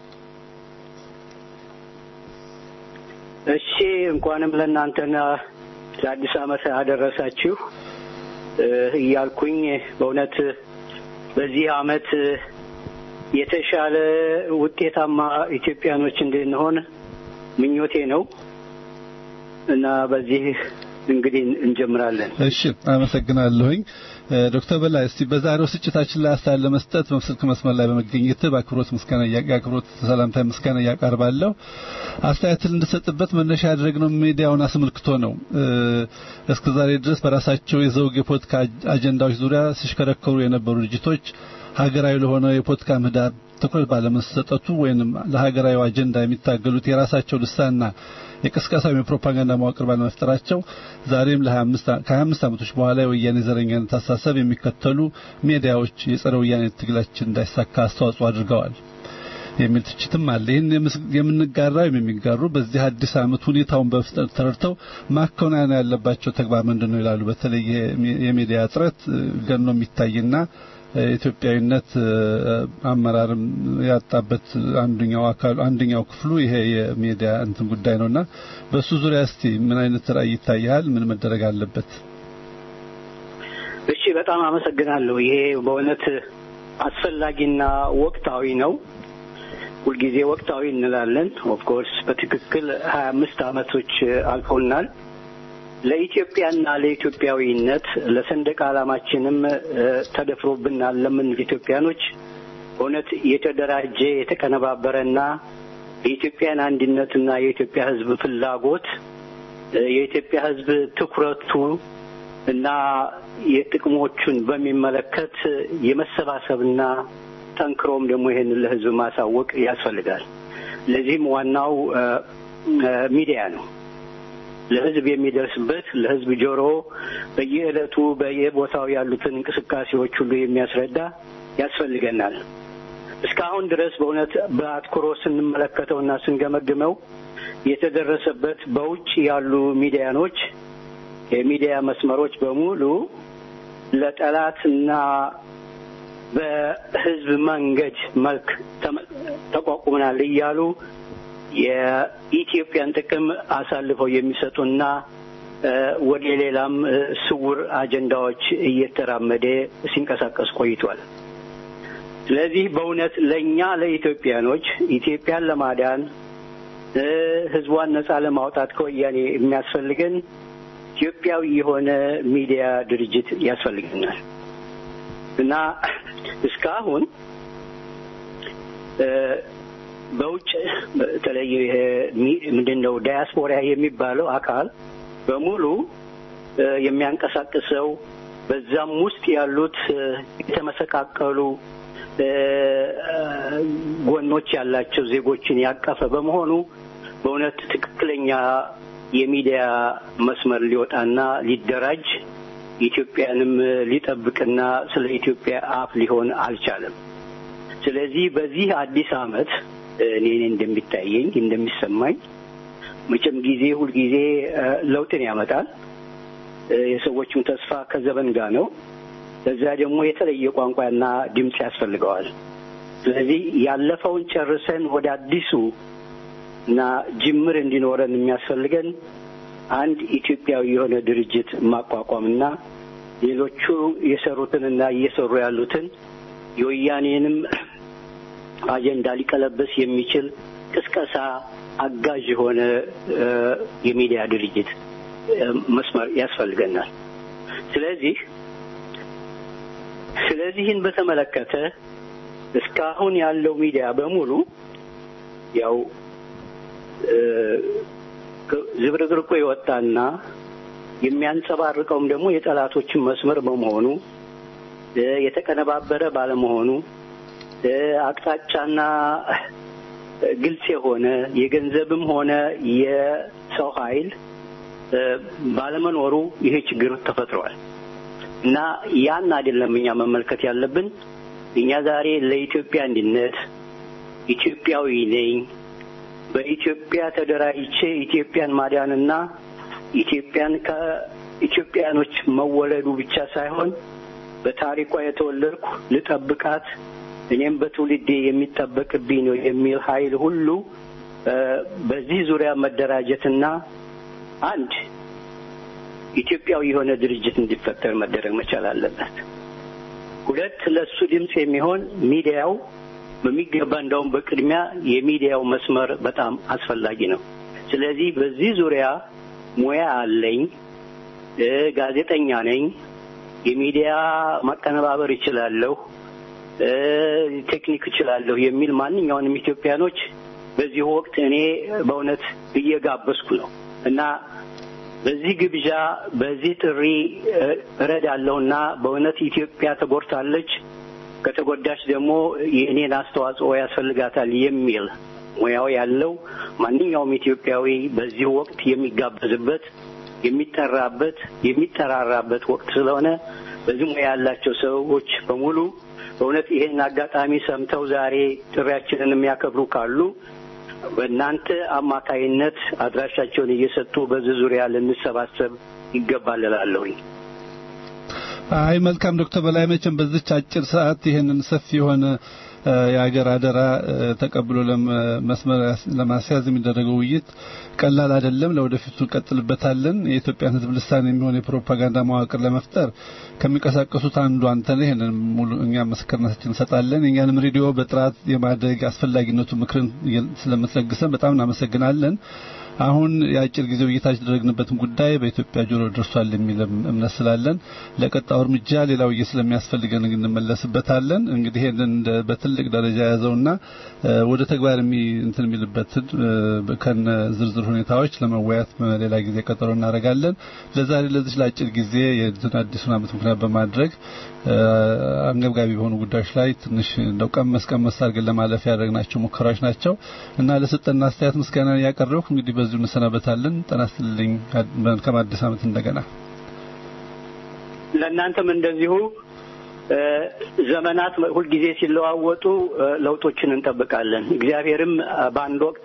እሺ እንኳንም ለእናንተና ለአዲስ ዓመት አደረሳችሁ እያልኩኝ በእውነት በዚህ ዓመት የተሻለ ውጤታማ ኢትዮጵያኖች እንድንሆን ምኞቴ ነው። እና በዚህ እንግዲህ እንጀምራለን። እሺ አመሰግናለሁኝ ዶክተር በላይ እስቲ በዛሬው ስጭታችን ላይ አስተያየት ለመስጠት በስልክ መስመር ላይ በመገኘት በአክብሮት ምስጋና የአክብሮት ሰላምታ ምስጋና እያቀርባለሁ። አስተያየትን እንድሰጥበት መነሻ ያደረግነው ሚዲያውን አስመልክቶ ነው። እስከ ዛሬ ድረስ በራሳቸው የዘውግ የፖለቲካ አጀንዳዎች ዙሪያ ሲሽከረከሩ የነበሩ ድርጅቶች ሀገራዊ ለሆነው የፖለቲካ ምህዳር ትኩረት ባለመሰጠቱ ወይንም ለሀገራዊ አጀንዳ የሚታገሉት የራሳቸው ልሳንና የቅስቀሳዊ የፕሮፓጋንዳ መዋቅር ባለመፍጠራቸው ዛሬም ከ25 ዓመቶች በኋላ የወያኔ ዘረኛነት አሳሰብ የሚከተሉ ሚዲያዎች የጸረ ወያኔ ትግላችን እንዳይሳካ አስተዋጽኦ አድርገዋል የሚል ትችትም አለ። ይህን የምንጋራው የሚጋሩ በዚህ አዲስ ዓመት ሁኔታውን በፍጥነት ተረድተው ማከናወን ያለባቸው ተግባር ምንድን ነው ይላሉ። በተለይ የሚዲያ እጥረት ገኖ የሚታይና ኢትዮጵያዊነት አመራርም ያጣበት አንደኛው አካል አንደኛው ክፍሉ ይሄ የሚዲያ እንትን ጉዳይ ነውና በሱ ዙሪያ እስቲ ምን አይነት ራዕይ ይታያል? ምን መደረግ አለበት? እሺ፣ በጣም አመሰግናለሁ። ይሄ በእውነት አስፈላጊና ወቅታዊ ነው። ሁልጊዜ ወቅታዊ እንላለን። ኦፍ ኮርስ በትክክል ሀያ አምስት አመቶች አልፎናል። ለኢትዮጵያና ለኢትዮጵያዊነት ለሰንደቅ ዓላማችንም ተደፍሮብናል ለምን ኢትዮጵያኖች እውነት የተደራጀ የተቀነባበረና የኢትዮጵያን አንድነትና የኢትዮጵያ ሕዝብ ፍላጎት የኢትዮጵያ ሕዝብ ትኩረቱ እና የጥቅሞቹን በሚመለከት የመሰባሰብና ጠንክሮም ደግሞ ይሄንን ለሕዝብ ማሳወቅ ያስፈልጋል። ለዚህም ዋናው ሚዲያ ነው። ለህዝብ የሚደርስበት ለህዝብ ጆሮ በየዕለቱ በየቦታው ያሉትን እንቅስቃሴዎች ሁሉ የሚያስረዳ ያስፈልገናል። እስካሁን ድረስ በእውነት በአትኩሮት ስንመለከተውና ስንገመግመው የተደረሰበት በውጭ ያሉ ሚዲያኖች የሚዲያ መስመሮች በሙሉ ለጠላትና በህዝብ መንገድ መልክ ተቋቁመናል እያሉ የኢትዮጵያን ጥቅም አሳልፈው የሚሰጡና ወደ ሌላም ስውር አጀንዳዎች እየተራመደ ሲንቀሳቀስ ቆይቷል። ስለዚህ በእውነት ለእኛ ለኢትዮጵያኖች ኢትዮጵያን ለማዳን ህዝቧን ነጻ ለማውጣት ከወያኔ የሚያስፈልገን ኢትዮጵያዊ የሆነ ሚዲያ ድርጅት ያስፈልገናል እና እስካሁን በውጭ በተለይ ይሄ ምንድን ነው ዳያስፖራ የሚባለው አካል በሙሉ የሚያንቀሳቅሰው በዛም ውስጥ ያሉት የተመሰቃቀሉ ጎኖች ያላቸው ዜጎችን ያቀፈ በመሆኑ በእውነት ትክክለኛ የሚዲያ መስመር ሊወጣና ሊደራጅ ኢትዮጵያንም ሊጠብቅና ስለ ኢትዮጵያ አፍ ሊሆን አልቻለም። ስለዚህ በዚህ አዲስ ዓመት እኔ እንደሚታየኝ እንደሚሰማኝ መቼም ጊዜ ሁልጊዜ ለውጥን ያመጣል። የሰዎችም ተስፋ ከዘመን ጋር ነው። ለዛ ደግሞ የተለየ ቋንቋና ድምፅ ያስፈልገዋል። ስለዚህ ያለፈውን ጨርሰን ወደ አዲሱ እና ጅምር እንዲኖረን የሚያስፈልገን አንድ ኢትዮጵያዊ የሆነ ድርጅት ማቋቋምና ሌሎቹ የሰሩትንና እየሰሩ ያሉትን የወያኔንም አጀንዳ ሊቀለበስ የሚችል ቅስቀሳ አጋዥ የሆነ የሚዲያ ድርጅት መስመር ያስፈልገናል። ስለዚህ ስለዚህን በተመለከተ እስካሁን ያለው ሚዲያ በሙሉ ያው ዝብርቅርቁ የወጣና የሚያንጸባርቀውም ደግሞ የጠላቶችን መስመር በመሆኑ የተቀነባበረ ባለመሆኑ አቅጣጫና ግልጽ የሆነ የገንዘብም ሆነ የሰው ኃይል ባለመኖሩ ይሄ ችግር ተፈጥሯል እና ያን አይደለም እኛ መመልከት ያለብን። እኛ ዛሬ ለኢትዮጵያ አንድነት ኢትዮጵያዊ ነኝ፣ በኢትዮጵያ ተደራጅቼ ኢትዮጵያን ማዳንና ኢትዮጵያን ከኢትዮጵያኖች መወለዱ ብቻ ሳይሆን በታሪኳ የተወለድኩ ልጠብቃት እኔም በትውልዴ የሚጠበቅብኝ ነው የሚል ኃይል ሁሉ በዚህ ዙሪያ መደራጀትና አንድ ኢትዮጵያዊ የሆነ ድርጅት እንዲፈጠር መደረግ መቻል አለበት። ሁለት ለሱ ድምፅ የሚሆን ሚዲያው በሚገባ እንደውም በቅድሚያ የሚዲያው መስመር በጣም አስፈላጊ ነው። ስለዚህ በዚህ ዙሪያ ሙያ አለኝ፣ እ ጋዜጠኛ ነኝ፣ የሚዲያ ማቀነባበር እችላለሁ፣ እ ቴክኒክ እችላለሁ የሚል ማንኛውንም ኢትዮጵያኖች በዚህ ወቅት እኔ በእውነት እየጋበዝኩ ነው እና በዚህ ግብዣ በዚህ ጥሪ እ እረዳለሁና በእውነት ኢትዮጵያ ተጎድታለች፣ ከተጎዳች ደግሞ የእኔን አስተዋጽኦ ያስፈልጋታል የሚል ሙያው ያለው ማንኛውም ኢትዮጵያዊ በዚህ ወቅት የሚጋበዝበት የሚጠራበት የሚጠራራበት ወቅት ስለሆነ በዚህ ሙያ ያላቸው ሰዎች በሙሉ በእውነት ይሄን አጋጣሚ ሰምተው ዛሬ ጥሪያችንን የሚያከብሩ ካሉ በእናንተ አማካይነት አድራሻቸውን እየሰጡ በዚህ ዙሪያ ልንሰባሰብ ይገባል እላለሁኝ። አይ መልካም ዶክተር በላይ መቼም በዚች አጭር ሰዓት ይሄንን ሰፊ የሆነ እ የሀገር አደራ እ ተቀብሎ መስመር ለማስያዝ የሚደረገው ውይይት ቀላል አይደለም። ለወደፊቱ እንቀጥልበታለን። የኢትዮጵያን ሕዝብ ልሳን የሚሆን የፕሮፓጋንዳ መዋቅር ለመፍጠር ከሚንቀሳቀሱት አንዱ አንተ ነህ። ይሄንን ሙሉ እኛ ምስክርነታችን እንሰጣለን። የእኛንም ሬዲዮ በጥራት የማድረግ አስፈላጊነቱ ምክርን ስለምትለግሰን በጣም እናመሰግናለን። አሁን የአጭር ጊዜ ውይይታችን ያደረግንበትን ጉዳይ በኢትዮጵያ ጆሮ ደርሷል የሚል እምነት ስላለን ለቀጣዩ እርምጃ ሌላ ውይይት ስለሚያስፈልገን እንመለስበታለን። እንግዲህ ይሄንን በትልቅ ደረጃ የያዘውና ወደ ተግባር የሚ እንትን የሚልበትን ከነ ዝርዝር ሁኔታዎች ለመወያየት ሌላ ጊዜ ቀጠሮ እናደርጋለን። ለዛሬ ለዚህ ለአጭር ጊዜ የእንትን አዲሱን ዓመት ምክንያት በማድረግ አንገብጋቢ በሆኑ ጉዳዮች ላይ ትንሽ እንደው ቀመስ ቀመስ አድርገን ለማለፍ ያደረግናቸው ሙከራዎች ናቸው እና ለሰጠን አስተያየት ምስጋና ያቀረብኩ እንግዲህ በዚሁ እንሰናበታለን። ጤና ይስጥልኝ። መልካም አዲስ ዓመት እንደገና ለእናንተም እንደዚሁ ዘመናት ሁልጊዜ ሲለዋወጡ ለውጦችን እንጠብቃለን። እግዚአብሔርም በአንድ ወቅት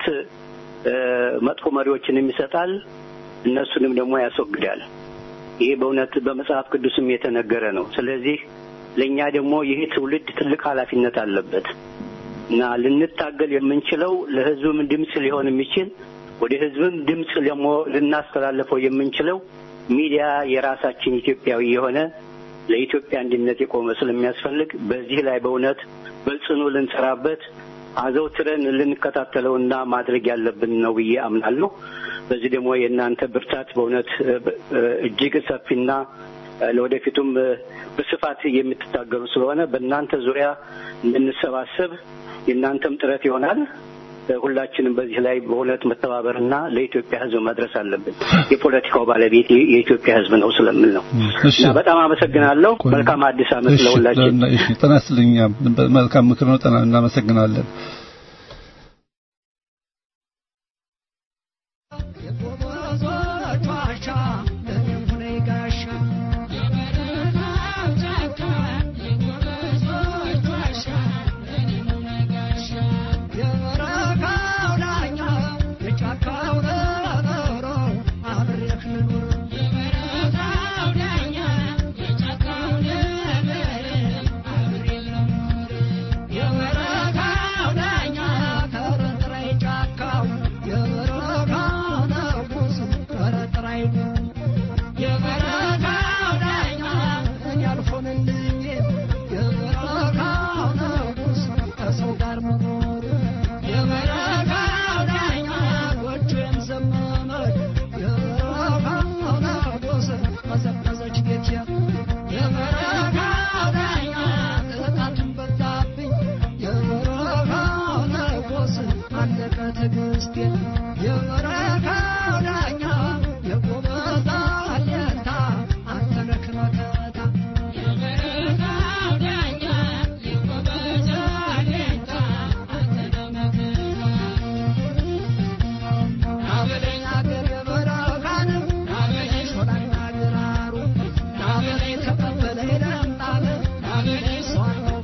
መጥፎ መሪዎችንም ይሰጣል፣ እነሱንም ደግሞ ያስወግዳል። ይሄ በእውነት በመጽሐፍ ቅዱስም የተነገረ ነው። ስለዚህ ለእኛ ደግሞ ይህ ትውልድ ትልቅ ኃላፊነት አለበት እና ልንታገል የምንችለው ለሕዝብም ድምፅ ሊሆን የሚችል ወደ ሕዝብም ድምፅ ደግሞ ልናስተላልፈው የምንችለው ሚዲያ የራሳችን ኢትዮጵያዊ የሆነ ለኢትዮጵያ አንድነት የቆመ ስለሚያስፈልግ በዚህ ላይ በእውነት በጽኑ ልንሰራበት አዘውትረን ልንከታተለውና ማድረግ ያለብን ነው ብዬ አምናለሁ። በዚህ ደግሞ የእናንተ ብርታት በእውነት እጅግ ሰፊና ለወደፊቱም በስፋት የምትታገሉ ስለሆነ በእናንተ ዙሪያ እንድንሰባሰብ የእናንተም ጥረት ይሆናል። ሁላችንም በዚህ ላይ በእውነት መተባበርና ለኢትዮጵያ ሕዝብ መድረስ አለብን። የፖለቲካው ባለቤት የኢትዮጵያ ሕዝብ ነው ስለምል ነው እና በጣም አመሰግናለሁ። መልካም አዲስ ዓመት ለሁላችን። እሺ፣ ጤና ይስጥልኝ። መልካም ምክር ነው። ጤና እናመሰግናለን።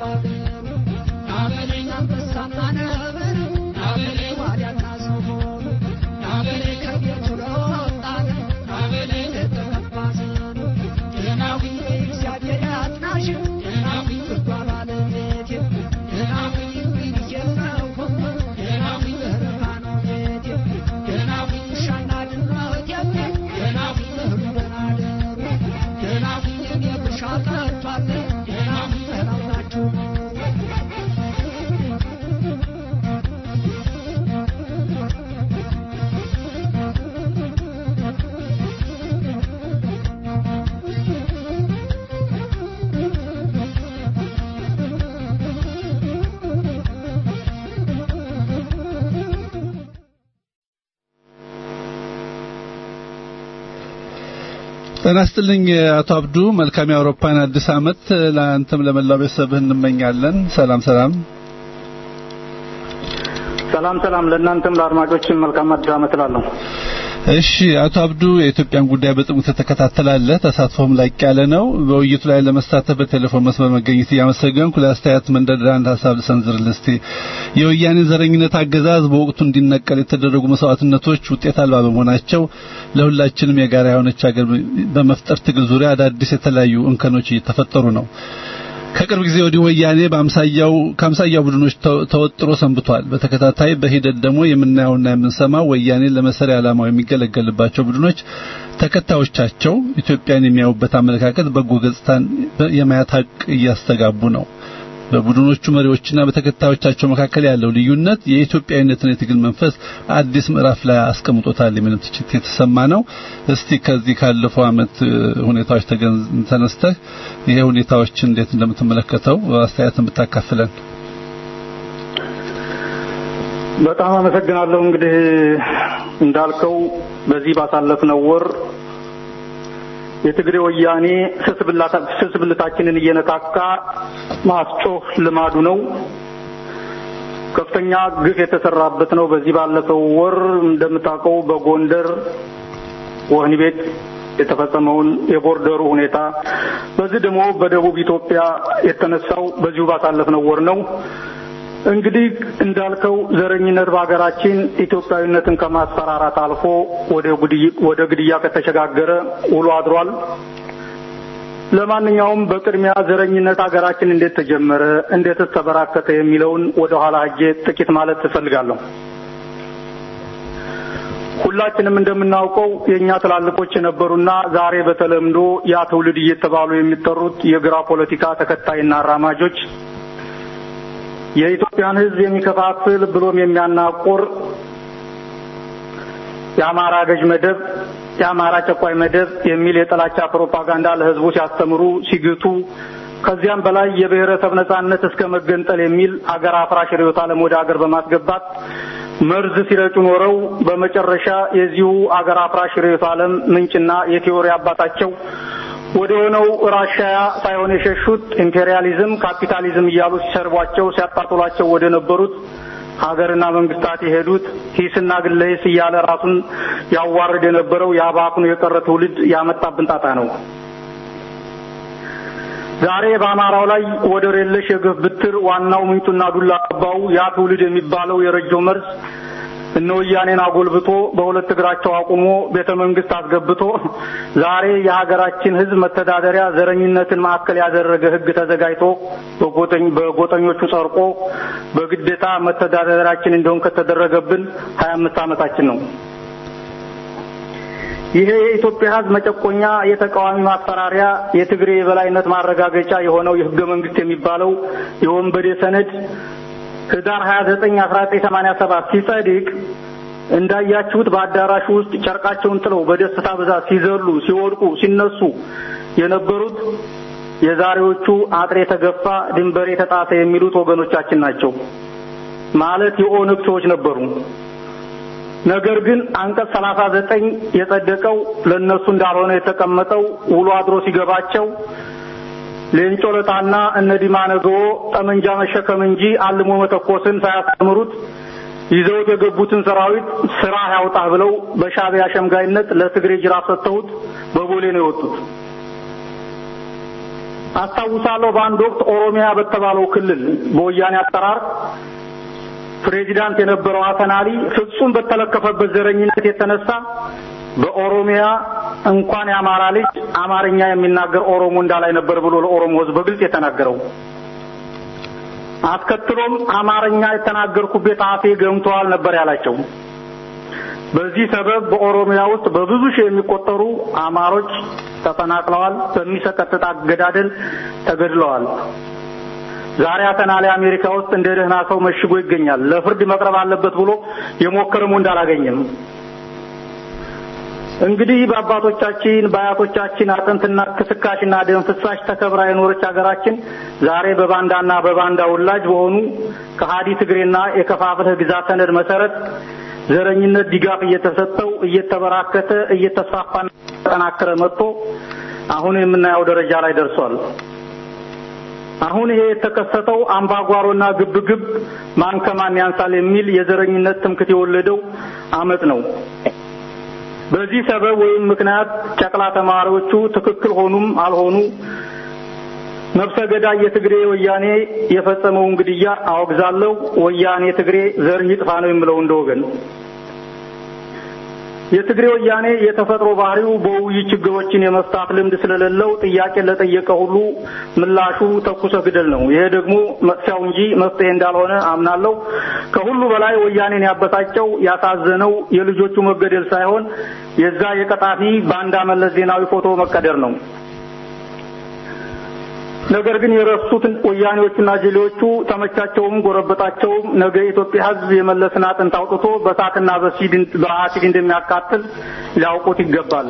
Thank you. ጤና ይስጥልኝ አቶ አብዱ። መልካም የአውሮፓን አዲስ ዓመት ለአንተም ለመላው ቤተሰብህ እንመኛለን። ሰላም ሰላም። ሰላም ሰላም ለእናንተም ለአድማጮችም መልካም አዲስ ዓመት እላለሁ። እሺ አቶ አብዱ የኢትዮጵያን ጉዳይ በጥሞና ትከታተላለህ፣ ተሳትፎም ላቅ ያለ ነው። በውይይቱ ላይ ለመሳተፍ በቴሌፎን መስመር መገኘት እያመሰገንኩ ለአስተያየት መንደርደሪያ አንድ ሀሳብ ልሰንዝርልህ እስቲ። የወያኔ ዘረኝነት አገዛዝ በወቅቱ እንዲነቀል የተደረጉ መስዋዕትነቶች ውጤት አልባ በመሆናቸው ለሁላችንም የጋራ የሆነች ሀገር በመፍጠር ትግል ዙሪያ አዳዲስ የተለያዩ እንከኖች እየተፈጠሩ ነው። ከቅርብ ጊዜ ወዲህ ወያኔ በአምሳያው ከአምሳያው ቡድኖች ተወጥሮ ሰንብቷል። በተከታታይ በሂደት ደግሞ የምናየውና የምንሰማው ወያኔ ለመሰሪያ ዓላማው የሚገለገልባቸው ቡድኖች ተከታዮቻቸው ኢትዮጵያን የሚያዩበት አመለካከት በጎ ገጽታን የማየት ሀቅ እያስተጋቡ ነው። በቡድኖቹ መሪዎችና በተከታዮቻቸው መካከል ያለው ልዩነት የኢትዮጵያዊነትን የትግል መንፈስ አዲስ ምዕራፍ ላይ አስቀምጦታል የሚል ትችት የተሰማ ነው። እስቲ ከዚህ ካለፈው ዓመት ሁኔታዎች ተነስተህ ይሄ ሁኔታዎች እንዴት እንደምትመለከተው አስተያየትን ብታካፍለን። በጣም አመሰግናለሁ። እንግዲህ እንዳልከው በዚህ ባሳለፍነው ወር የትግሬ ወያኔ ስስብልታችንን እየነካካ ማስጮህ ልማዱ ነው። ከፍተኛ ግፍ የተሰራበት ነው። በዚህ ባለፈው ወር እንደምታውቀው በጎንደር ወህኒ ቤት የተፈጸመውን የቦርደሩ ሁኔታ፣ በዚህ ደግሞ በደቡብ ኢትዮጵያ የተነሳው በዚሁ ባሳለፍነው ወር ነው። እንግዲህ እንዳልከው ዘረኝነት በሀገራችን ኢትዮጵያዊነትን ከማስፈራራት አልፎ ወደ ግድያ ከተሸጋገረ ውሎ አድሯል። ለማንኛውም በቅድሚያ ዘረኝነት ሀገራችን እንዴት ተጀመረ፣ እንዴትስ ተበራከተ የሚለውን ወደ ኋላ ሄጄ ጥቂት ማለት ትፈልጋለሁ። ሁላችንም እንደምናውቀው የእኛ ትላልቆች የነበሩና ዛሬ በተለምዶ ያ ትውልድ እየተባሉ የሚጠሩት የግራ ፖለቲካ ተከታይና አራማጆች የኢትዮጵያን ሕዝብ የሚከፋፍል ብሎም የሚያናቆር የአማራ ገዥ መደብ፣ የአማራ ጨቋይ መደብ የሚል የጥላቻ ፕሮፓጋንዳ ለሕዝቡ ሲያስተምሩ ሲግቱ ከዚያም በላይ የብሔረሰብ ነጻነት እስከ መገንጠል የሚል አገር አፍራሽ ርዕዮተ ዓለም ወደ አገር በማስገባት መርዝ ሲረጩ ኖረው በመጨረሻ የዚሁ አገር አፍራሽ ርዕዮተ ዓለም ምንጭና የቲዎሪ አባታቸው ወደ ሆነው ራሻያ ሳይሆን የሸሹት ኢምፔሪያሊዝም፣ ካፒታሊዝም እያሉ ሲሰርቧቸው ሲያጣጥሏቸው ወደ ነበሩት ሀገርና መንግስታት የሄዱት ሂስና ግለ ሂስ እያለ ራሱን ያዋርድ የነበረው የአባክኑ የቀረ ትውልድ ያመጣብን ጣጣ ነው። ዛሬ በአማራው ላይ ወደር የለሽ የግፍ ብትር ዋናው ምንጩና ዱላ አባው ያ ትውልድ የሚባለው የረጀው መርዝ እነ ወያኔን አጎልብቶ በሁለት እግራቸው አቁሞ ቤተ መንግስት አስገብቶ ዛሬ የሀገራችን ሕዝብ መተዳደሪያ ዘረኝነትን ማዕከል ያደረገ ሕግ ተዘጋጅቶ በጎጠኞቹ ጸድቆ በግዴታ መተዳደሪያችን እንደሆን ከተደረገብን ሀያ አምስት ዓመታችን ነው። ይሄ የኢትዮጵያ ሕዝብ መጨቆኛ የተቃዋሚ ማስፈራሪያ የትግሬ የበላይነት ማረጋገጫ የሆነው የህገ መንግስት የሚባለው የወንበዴ ሰነድ ህዳር 29 1987 ሲጸድቅ እንዳያችሁት በአዳራሹ ውስጥ ጨርቃቸውን ጥለው በደስታ ብዛት ሲዘሉ፣ ሲወድቁ፣ ሲነሱ የነበሩት የዛሬዎቹ አጥሬ የተገፋ ድንበር የተጣሰ የሚሉት ወገኖቻችን ናቸው። ማለት የኦነግ ሰዎች ነበሩ። ነገር ግን አንቀጽ 39 የጸደቀው ለነሱ እንዳልሆነ የተቀመጠው ውሎ አድሮ ሲገባቸው ሌንጮ ለታና እነ ዲማ ነገዎ ጠመንጃ መሸከም እንጂ አልሞ መተኮስን ሳያስተምሩት ይዘውት የገቡትን ሰራዊት ስራ ያውጣህ ብለው በሻዕቢያ ሸምጋይነት ለትግሬ ጅራፍ ሰጥተውት በቦሌ ነው የወጡት። አስታውሳለሁ በአንድ ወቅት ኦሮሚያ በተባለው ክልል በወያኔ አጠራር ፕሬዚዳንት የነበረው ሀሰን አሊ ፍጹም በተለከፈበት ዘረኝነት የተነሳ በኦሮሚያ እንኳን የአማራ ልጅ አማርኛ የሚናገር ኦሮሞ እንዳላይ ነበር ብሎ ለኦሮሞ ሕዝብ በግልጽ የተናገረው። አስከትሎም አማርኛ የተናገርኩበት አፌ ገምተዋል ነበር ያላቸው። በዚህ ሰበብ በኦሮሚያ ውስጥ በብዙ ሺህ የሚቆጠሩ አማሮች ተፈናቅለዋል፣ በሚሰቀጥጥ አገዳደል ተገድለዋል። ዛሬ ሀሰን አሊ አሜሪካ ውስጥ እንደ ደህና ሰው መሽጎ ይገኛል። ለፍርድ መቅረብ አለበት ብሎ የሞከረም እንዳላገኘም እንግዲህ በአባቶቻችን በአያቶቻችን አጥንትና ክስካሽና ደም ፍሳሽ ተከብራ የኖረች ሀገራችን ዛሬ በባንዳና በባንዳ ውላጅ በሆኑ ከሃዲ ትግሬና የከፋፍለህ ግዛ ሰነድ መሰረት ዘረኝነት ድጋፍ እየተሰጠው እየተበራከተ እየተስፋፋ እየተጠናከረ መጥቶ አሁን የምናየው ደረጃ ላይ ደርሷል። አሁን ይሄ የተከሰተው አምባጓሮና ግብግብ ማን ከማን ያንሳል የሚል የዘረኝነት ትምክት የወለደው አመት ነው። በዚህ ሰበብ ወይም ምክንያት ጨቅላ ተማሪዎቹ ትክክል ሆኑም አልሆኑ ነፍሰ ገዳይ የትግሬ ወያኔ የፈጸመውን ግድያ አወግዛለሁ። ወያኔ ትግሬ ዘር ይጥፋ ነው የምለው እንደ ወገን። የትግሬ ወያኔ የተፈጥሮ ባህሪው በውይይት ችግሮችን የመፍታት ልምድ ስለሌለው ጥያቄ ለጠየቀ ሁሉ ምላሹ ተኩሰ ግደል ነው። ይሄ ደግሞ መጥፊያው እንጂ መፍትሄ እንዳልሆነ አምናለሁ። ከሁሉ በላይ ወያኔን ያበሳጨው ያሳዘነው የልጆቹ መገደል ሳይሆን የዛ የቀጣፊ ባንዳ መለስ ዜናዊ ፎቶ መቀደር ነው። ነገር ግን የረሱት ወያኔዎቹና ጀሌዎቹ ተመቻቸውም ጎረበጣቸውም ነገ የኢትዮጵያ ሕዝብ የመለስን አጥንት አውጥቶ በሳትና በአሲድ እንደሚያቃጥል ሊያውቁት ይገባል።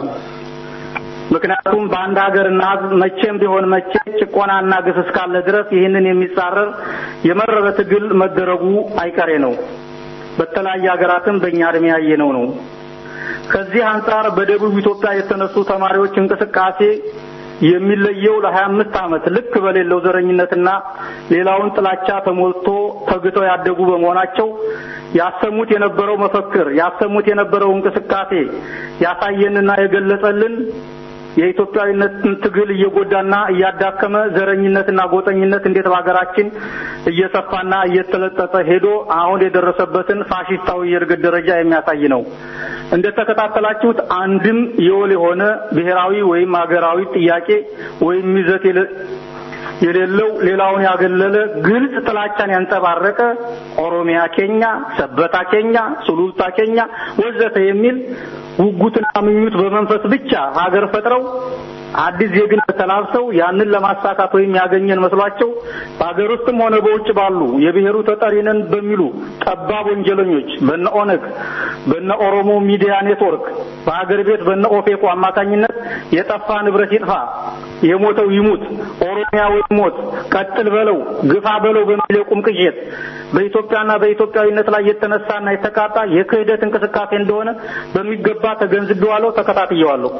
ምክንያቱም በአንድ ሀገርና ሕዝብ መቼም ቢሆን መቼ ጭቆናና ግፍ እስካለ ድረስ ይህንን የሚጻረር የመረረ ትግል መደረጉ አይቀሬ ነው። በተለያየ ሀገራትም በእኛ እድሜ ያየነው ነው። ከዚህ አንጻር በደቡብ ኢትዮጵያ የተነሱ ተማሪዎች እንቅስቃሴ የሚለየው ለሀያ አምስት ዓመት ልክ በሌለው ዘረኝነትና ሌላውን ጥላቻ ተሞልቶ ተግተው ያደጉ በመሆናቸው ያሰሙት የነበረው መፈክር ያሰሙት የነበረው እንቅስቃሴ ያሳየንና የገለጸልን የኢትዮጵያዊነትን ትግል እየጎዳና እያዳከመ ዘረኝነትና ጎጠኝነት እንዴት በሀገራችን እየሰፋና እየተለጠጠ ሄዶ አሁን የደረሰበትን ፋሽስታዊ የእድገት ደረጃ የሚያሳይ ነው። እንደተከታተላችሁት አንድም የወል የሆነ ብሔራዊ ወይም ሀገራዊ ጥያቄ ወይም ይዘት የሌለው ሌላውን ያገለለ ግልጽ ጥላቻን ያንጸባረቀ ኦሮሚያ ኬኛ፣ ሰበታ ኬኛ፣ ሱሉልታ ኬኛ ወዘተ የሚል ጉጉትና ምኞት በመንፈስ ብቻ ሀገር ፈጥረው አዲስ ዜግነት ተላብሰው ያንን ለማሳካት ወይም ያገኘን መስሏቸው በሀገር ውስጥም ሆነ በውጭ ባሉ የብሔሩ ተጠሪ ነን በሚሉ ጠባብ ወንጀለኞች በነ ኦነግ በነ ኦሮሞ ሚዲያ ኔትወርክ በሀገር ቤት በነ ኦፌኮ አማካኝነት የጠፋ ንብረት ይጥፋ፣ የሞተው ይሙት፣ ኦሮሚያ ወይ ሞት፣ ቀጥል በለው፣ ግፋ በለው በሚል የቁም ቅዠት በኢትዮጵያና በኢትዮጵያዊነት ላይ የተነሳና የተቃጣ የክህደት እንቅስቃሴ እንደሆነ በሚገባ ተገንዝቤዋለሁ፣ ተከታትየዋለሁ።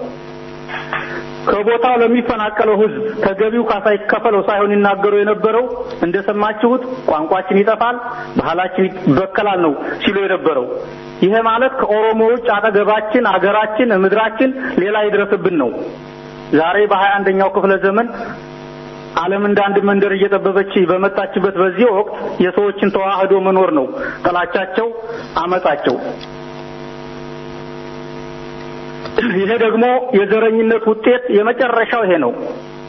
ከቦታው ለሚፈናቀለው ሕዝብ ተገቢው ካሳ ይከፈለው ሳይሆን ይናገሩ የነበረው እንደሰማችሁት ቋንቋችን ይጠፋል፣ ባህላችን ይበከላል ነው ሲሉ የነበረው። ይሄ ማለት ከኦሮሞ ውጭ አጠገባችን፣ አገራችን፣ ምድራችን ሌላ ይድረስብን ነው። ዛሬ በሀያ አንደኛው ክፍለ ዘመን ዓለም እንደ አንድ መንደር እየጠበበች በመጣችበት በዚህ ወቅት የሰዎችን ተዋህዶ መኖር ነው ጥላቻቸው፣ አመጻቸው። ይሄ ደግሞ የዘረኝነት ውጤት የመጨረሻው ይሄ ነው።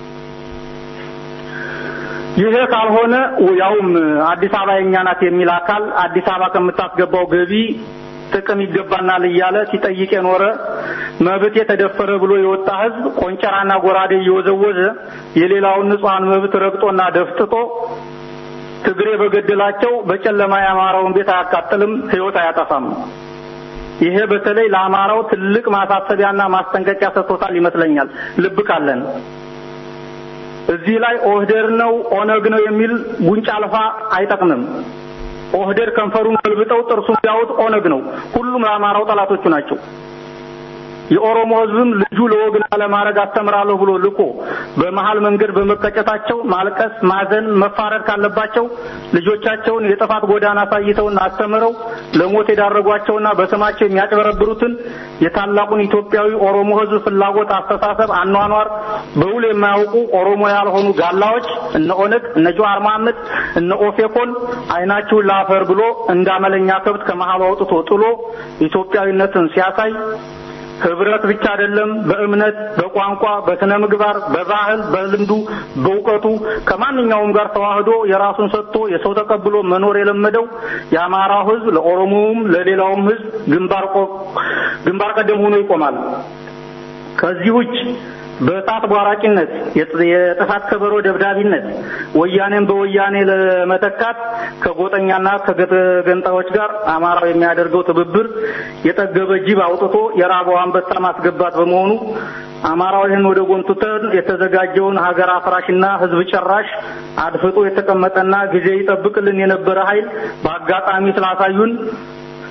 ይሄ ካልሆነ ያውም አዲስ አበባ የኛ ናት የሚል አካል አዲስ አበባ ከምታስገባው ገቢ ጥቅም ይገባናል እያለ ሲጠይቅ የኖረ መብት የተደፈረ ብሎ የወጣ ሕዝብ ቆንጨራና ጎራዴ እየወዘወዘ የሌላውን ንጹሐን መብት ረግጦና ደፍጥጦ ትግሬ በገደላቸው በጨለማ ያማረውን ቤት አያቃጥልም፣ ሕይወት አያጠፋም። ይሄ በተለይ ለአማራው ትልቅ ማሳሰቢያና ማስጠንቀቂያ ሰጥቶታል ይመስለኛል። ልብ ካለን እዚህ ላይ ኦህዴድ ነው ኦነግ ነው የሚል ጉንጫ አልፋ አይጠቅምም። ኦህዴድ ከንፈሩን ገልብጠው ጥርሱን ቢያወጥ ኦነግ ነው። ሁሉም ለአማራው ጠላቶቹ ናቸው። የኦሮሞ ህዝብም ልጁ ለወግና ለማድረግ አስተምራለሁ ብሎ ልኮ በመሃል መንገድ በመቀጨታቸው ማልቀስ፣ ማዘን፣ መፋረድ ካለባቸው ልጆቻቸውን የጥፋት ጎዳና አሳይተውና አስተምረው ለሞት የዳረጓቸውና በስማቸው የሚያጭበረብሩትን የታላቁን ኢትዮጵያዊ ኦሮሞ ህዝብ ፍላጎት፣ አስተሳሰብ፣ አኗኗር በውል የማያውቁ ኦሮሞ ያልሆኑ ጋላዎች እነ ኦነግ፣ እነ ጀዋር መሐመድ፣ እነ ኦፌኮን አይናችሁን ላፈር ብሎ እንዳመለኛ ከብት ከመሃሉ አውጥቶ ጥሎ ኢትዮጵያዊነትን ሲያሳይ ህብረት ብቻ አይደለም፣ በእምነት፣ በቋንቋ፣ በስነ ምግባር፣ በባህል፣ በልምዱ፣ በእውቀቱ ከማንኛውም ጋር ተዋህዶ የራሱን ሰጥቶ የሰው ተቀብሎ መኖር የለመደው የአማራው ህዝብ ለኦሮሞውም ለሌላውም ህዝብ ግንባር ግንባር ቀደም ሆኖ ይቆማል። ከዚህ ውጭ በእሳት ቧራቂነት የጥፋት ከበሮ ደብዳቢነት ወያኔን በወያኔ ለመተካት ከጎጠኛና ከገንጣዮች ጋር አማራው የሚያደርገው ትብብር የጠገበ ጅብ አውጥቶ የራበው አንበሳ ማስገባት በመሆኑ አማራው ይህን ወደ ጎን ትተን የተዘጋጀውን ሀገር አፍራሽና ህዝብ ጨራሽ አድፍጦ የተቀመጠና ጊዜ ይጠብቅልን የነበረ ኃይል በአጋጣሚ ስላሳዩን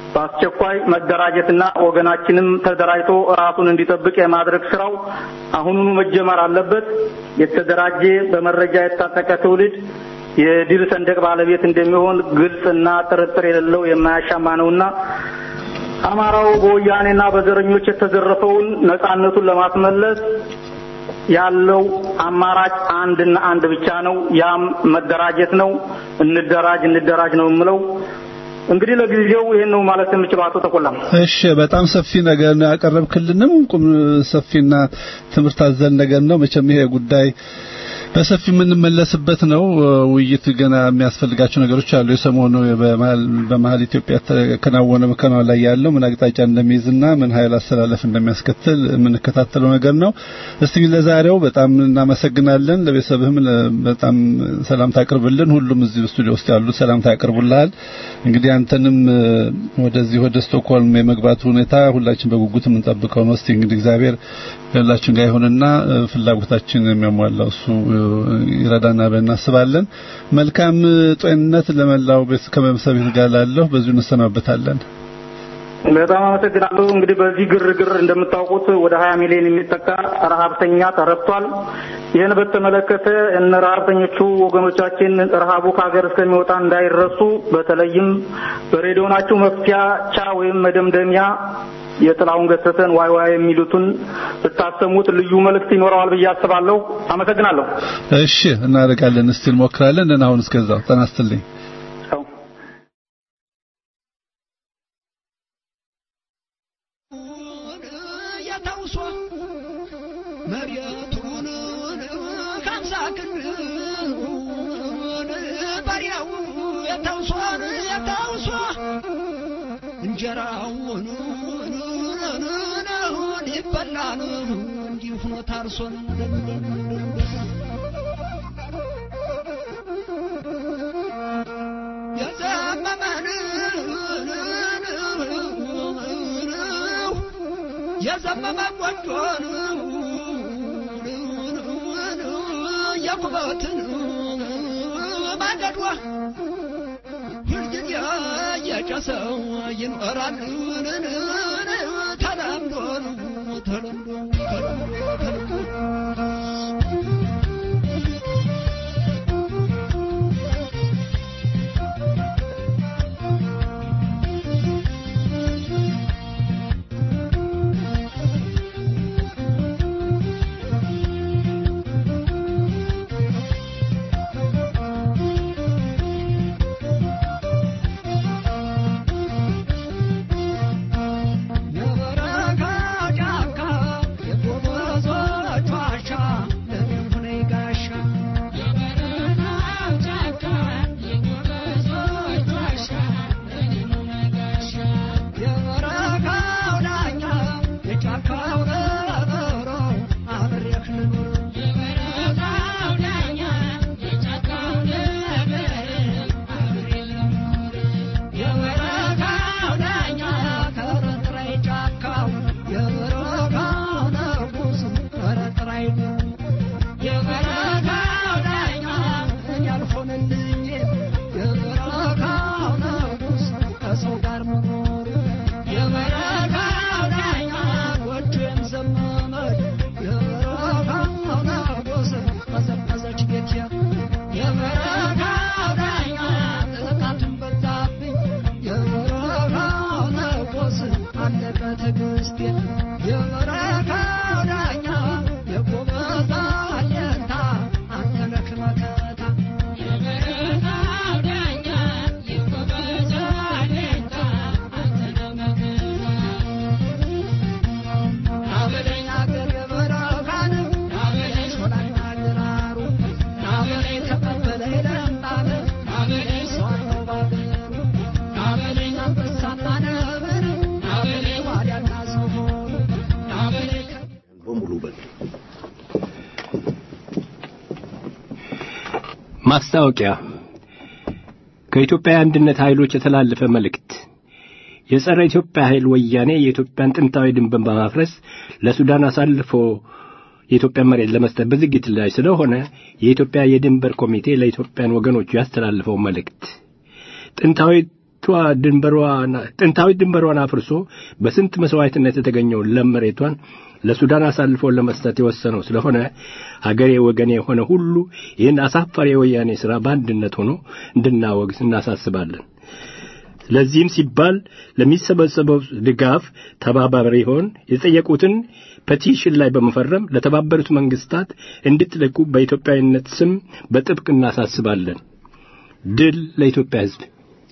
በአስቸኳይ መደራጀትና ወገናችንም ተደራጅቶ ራሱን እንዲጠብቅ የማድረግ ስራው አሁኑኑ መጀመር አለበት። የተደራጀ በመረጃ የታጠቀ ትውልድ የድል ሰንደቅ ባለቤት እንደሚሆን ግልጽና ጥርጥር የሌለው የማያሻማ ነውና አማራው በወያኔና በዘረኞች የተዘረፈውን ነጻነቱን ለማስመለስ ያለው አማራጭ አንድና አንድ ብቻ ነው። ያም መደራጀት ነው። እንደራጅ እንደራጅ ነው የምለው። እንግዲህ ለጊዜው ይሄን ነው ማለት የምችለው። አቶ ተቆላም እሺ፣ በጣም ሰፊ ነገር ነው ያቀረብክልንም ቁም ሰፊና ትምህርት አዘል ነገር ነው። መቼም ይሄ ጉዳይ በሰፊ የምንመለስበት ነው። ውይይት ገና የሚያስፈልጋቸው ነገሮች አሉ። የሰሞኑ በመሀል ኢትዮጵያ ተከናወነ መከናወን ላይ ያለው ምን አቅጣጫ እንደሚይዝና ምን ኃይል አስተላለፍ እንደሚያስከትል የምንከታተለው ነገር ነው። እስቲ ለዛሬው በጣም እናመሰግናለን። ለቤተሰብህም በጣም ሰላምታ አቅርብልን። ሁሉም እዚህ ስቱዲዮ ውስጥ ያሉት ሰላምታ ያቀርቡልሃል። እንግዲህ አንተንም ወደዚህ ወደ ስቶክሆልም የመግባቱ ሁኔታ ሁላችን በጉጉት የምንጠብቀው ነው። እስቲ እንግዲህ እግዚአብሔር ሁላችን ጋር ይሁንና ፍላጎታችን የሚያሟላው እሱ ይረዳና ብለን እናስባለን። መልካም ጤንነት ለመላው ቤት ከመሰቤት ጋር ላለሁ በዚሁ እንሰናበታለን። በጣም አመሰግናለሁ። እንግዲህ በዚህ ግርግር እንደምታውቁት ወደ ሀያ ሚሊዮን የሚጠጋ ረሀብተኛ ተረድቷል። ይህን በተመለከተ እነ ረሀብተኞቹ ወገኖቻችን ረሀቡ ከሀገር እስከሚወጣ እንዳይረሱ በተለይም በሬዲዮናችሁ መፍቻ ወይም መደምደሚያ የጥላሁን ገሰሰን ዋይ ዋይ የሚሉትን ብታሰሙት ልዩ መልእክት ይኖረዋል ብዬ አስባለሁ። አመሰግናለሁ። እሺ፣ እናደርጋለን። እስቲ እንሞክራለን። ደህና ሁን። እስከዛው ጤና ይስጥልኝ። መሬቱን ከምሳ ክንዱን ባሪያው የተውሷን የተውሷ እንጀራውን ይበላል እንዲሁ ሆኖ ታርሶን የዘመመን የዘመመ ጎጆን የኩበትን ማንደዷ ሁልጊዜ የጨሰው ይኖራል ተለምዶ ተለምዶ ተለምዶ የበረካ ጫካ የጎበዞች ዋሻ ለምን ሆነ ጋሻ የበረካው ዳኛ የጫካው በረሮ አብሬህ ልኑር የበረካው ዳኛ ከረጥራይ ጫካው የበረካው ንጉስ ከረጥራይ ነው የበረካው ዳኛ እኔ አልሆንልኝ የበረካው ንጉስ ከሰው ጋር መኖር የበረካው ዳኛ ጎጆዬም ዘመመች የበረካው ንጉስ ቀዘቀዘች ቤቴ የበረካው ዳኛ ጥቃትን በዛብኝ የበረካው ንጉስ አለቀ ትዕግስቴ የበረካው ዳኛ የጎበዛ አለታ አንተ ነህ መከታ ናበለኝ አገር የበረካን ናበለኝ ሾላና ግራሩ ናበለኝ ተቀበለኝ ለምጣን ናበለኝ ሰዋነው ባገሩ ናበለኝ አንበሳና ነብር ናበለኝ ዋልያና ዝሆን ናበለኝ በሙሉ በል ማስታወቂያ ከኢትዮጵያ የአንድነት ኃይሎች የተላለፈ መልእክት የጸረ ኢትዮጵያ ኃይል ወያኔ የኢትዮጵያን ጥንታዊ ድንበር በማፍረስ ለሱዳን አሳልፎ የኢትዮጵያን መሬት ለመስጠት በዝግጅት ላይ ስለሆነ የኢትዮጵያ የድንበር ኮሚቴ ለኢትዮጵያን ወገኖቹ ያስተላልፈው መልእክት ጥንታዊ ድንበሯን ጥንታዊ ድንበሯን አፍርሶ በስንት መስዋዕትነት የተገኘውን ለም መሬቷን ለሱዳን አሳልፎ ለመስጠት የወሰነው ስለሆነ ሀገሬ ወገኔ የሆነ ሁሉ ይህን አሳፋሪ የወያኔ ሥራ በአንድነት ሆኖ እንድናወግዝ እናሳስባለን። ለዚህም ሲባል ለሚሰበሰበው ድጋፍ ተባባሪ ሆን የጠየቁትን ፔቲሽን ላይ በመፈረም ለተባበሩት መንግስታት እንድትልኩ በኢትዮጵያዊነት ስም በጥብቅ እናሳስባለን። ድል ለኢትዮጵያ ሕዝብ።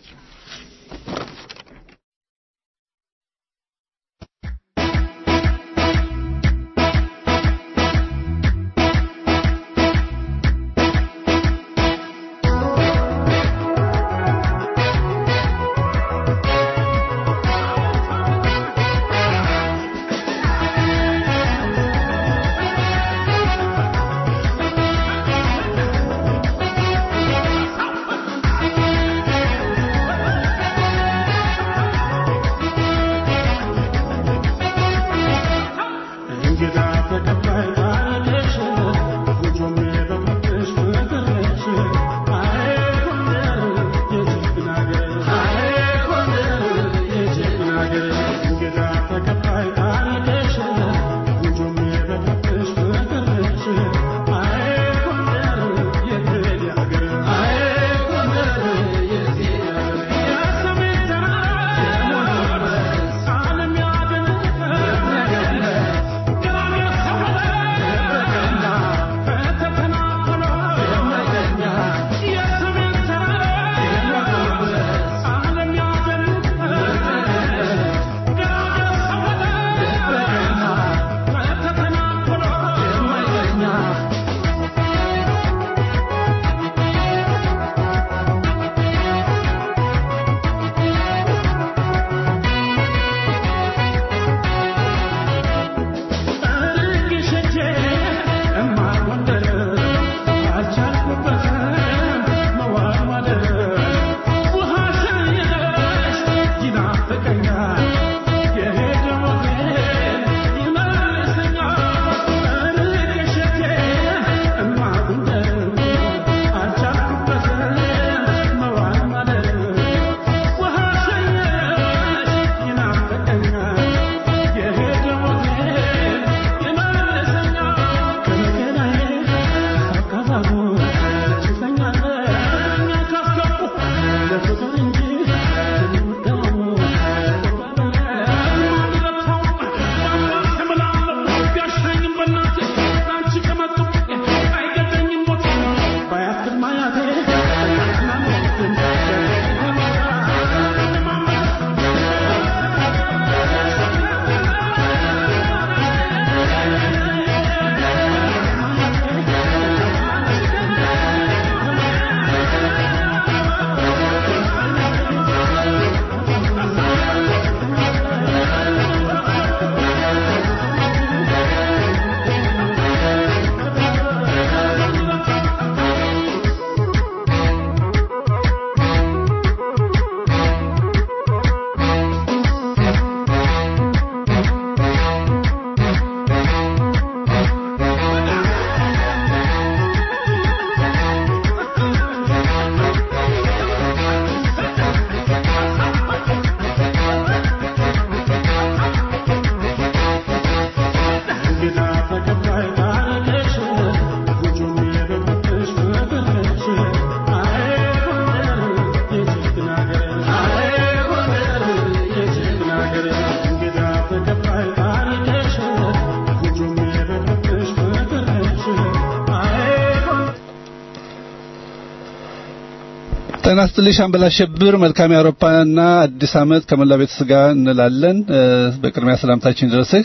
ጤና ይስጥልኝ ሻምበል አሸብር። መልካም የአውሮፓና አዲስ ዓመት ከመላ ቤተሰብ ጋር እንላለን። በቅድሚያ ሰላምታችን ድረስህ።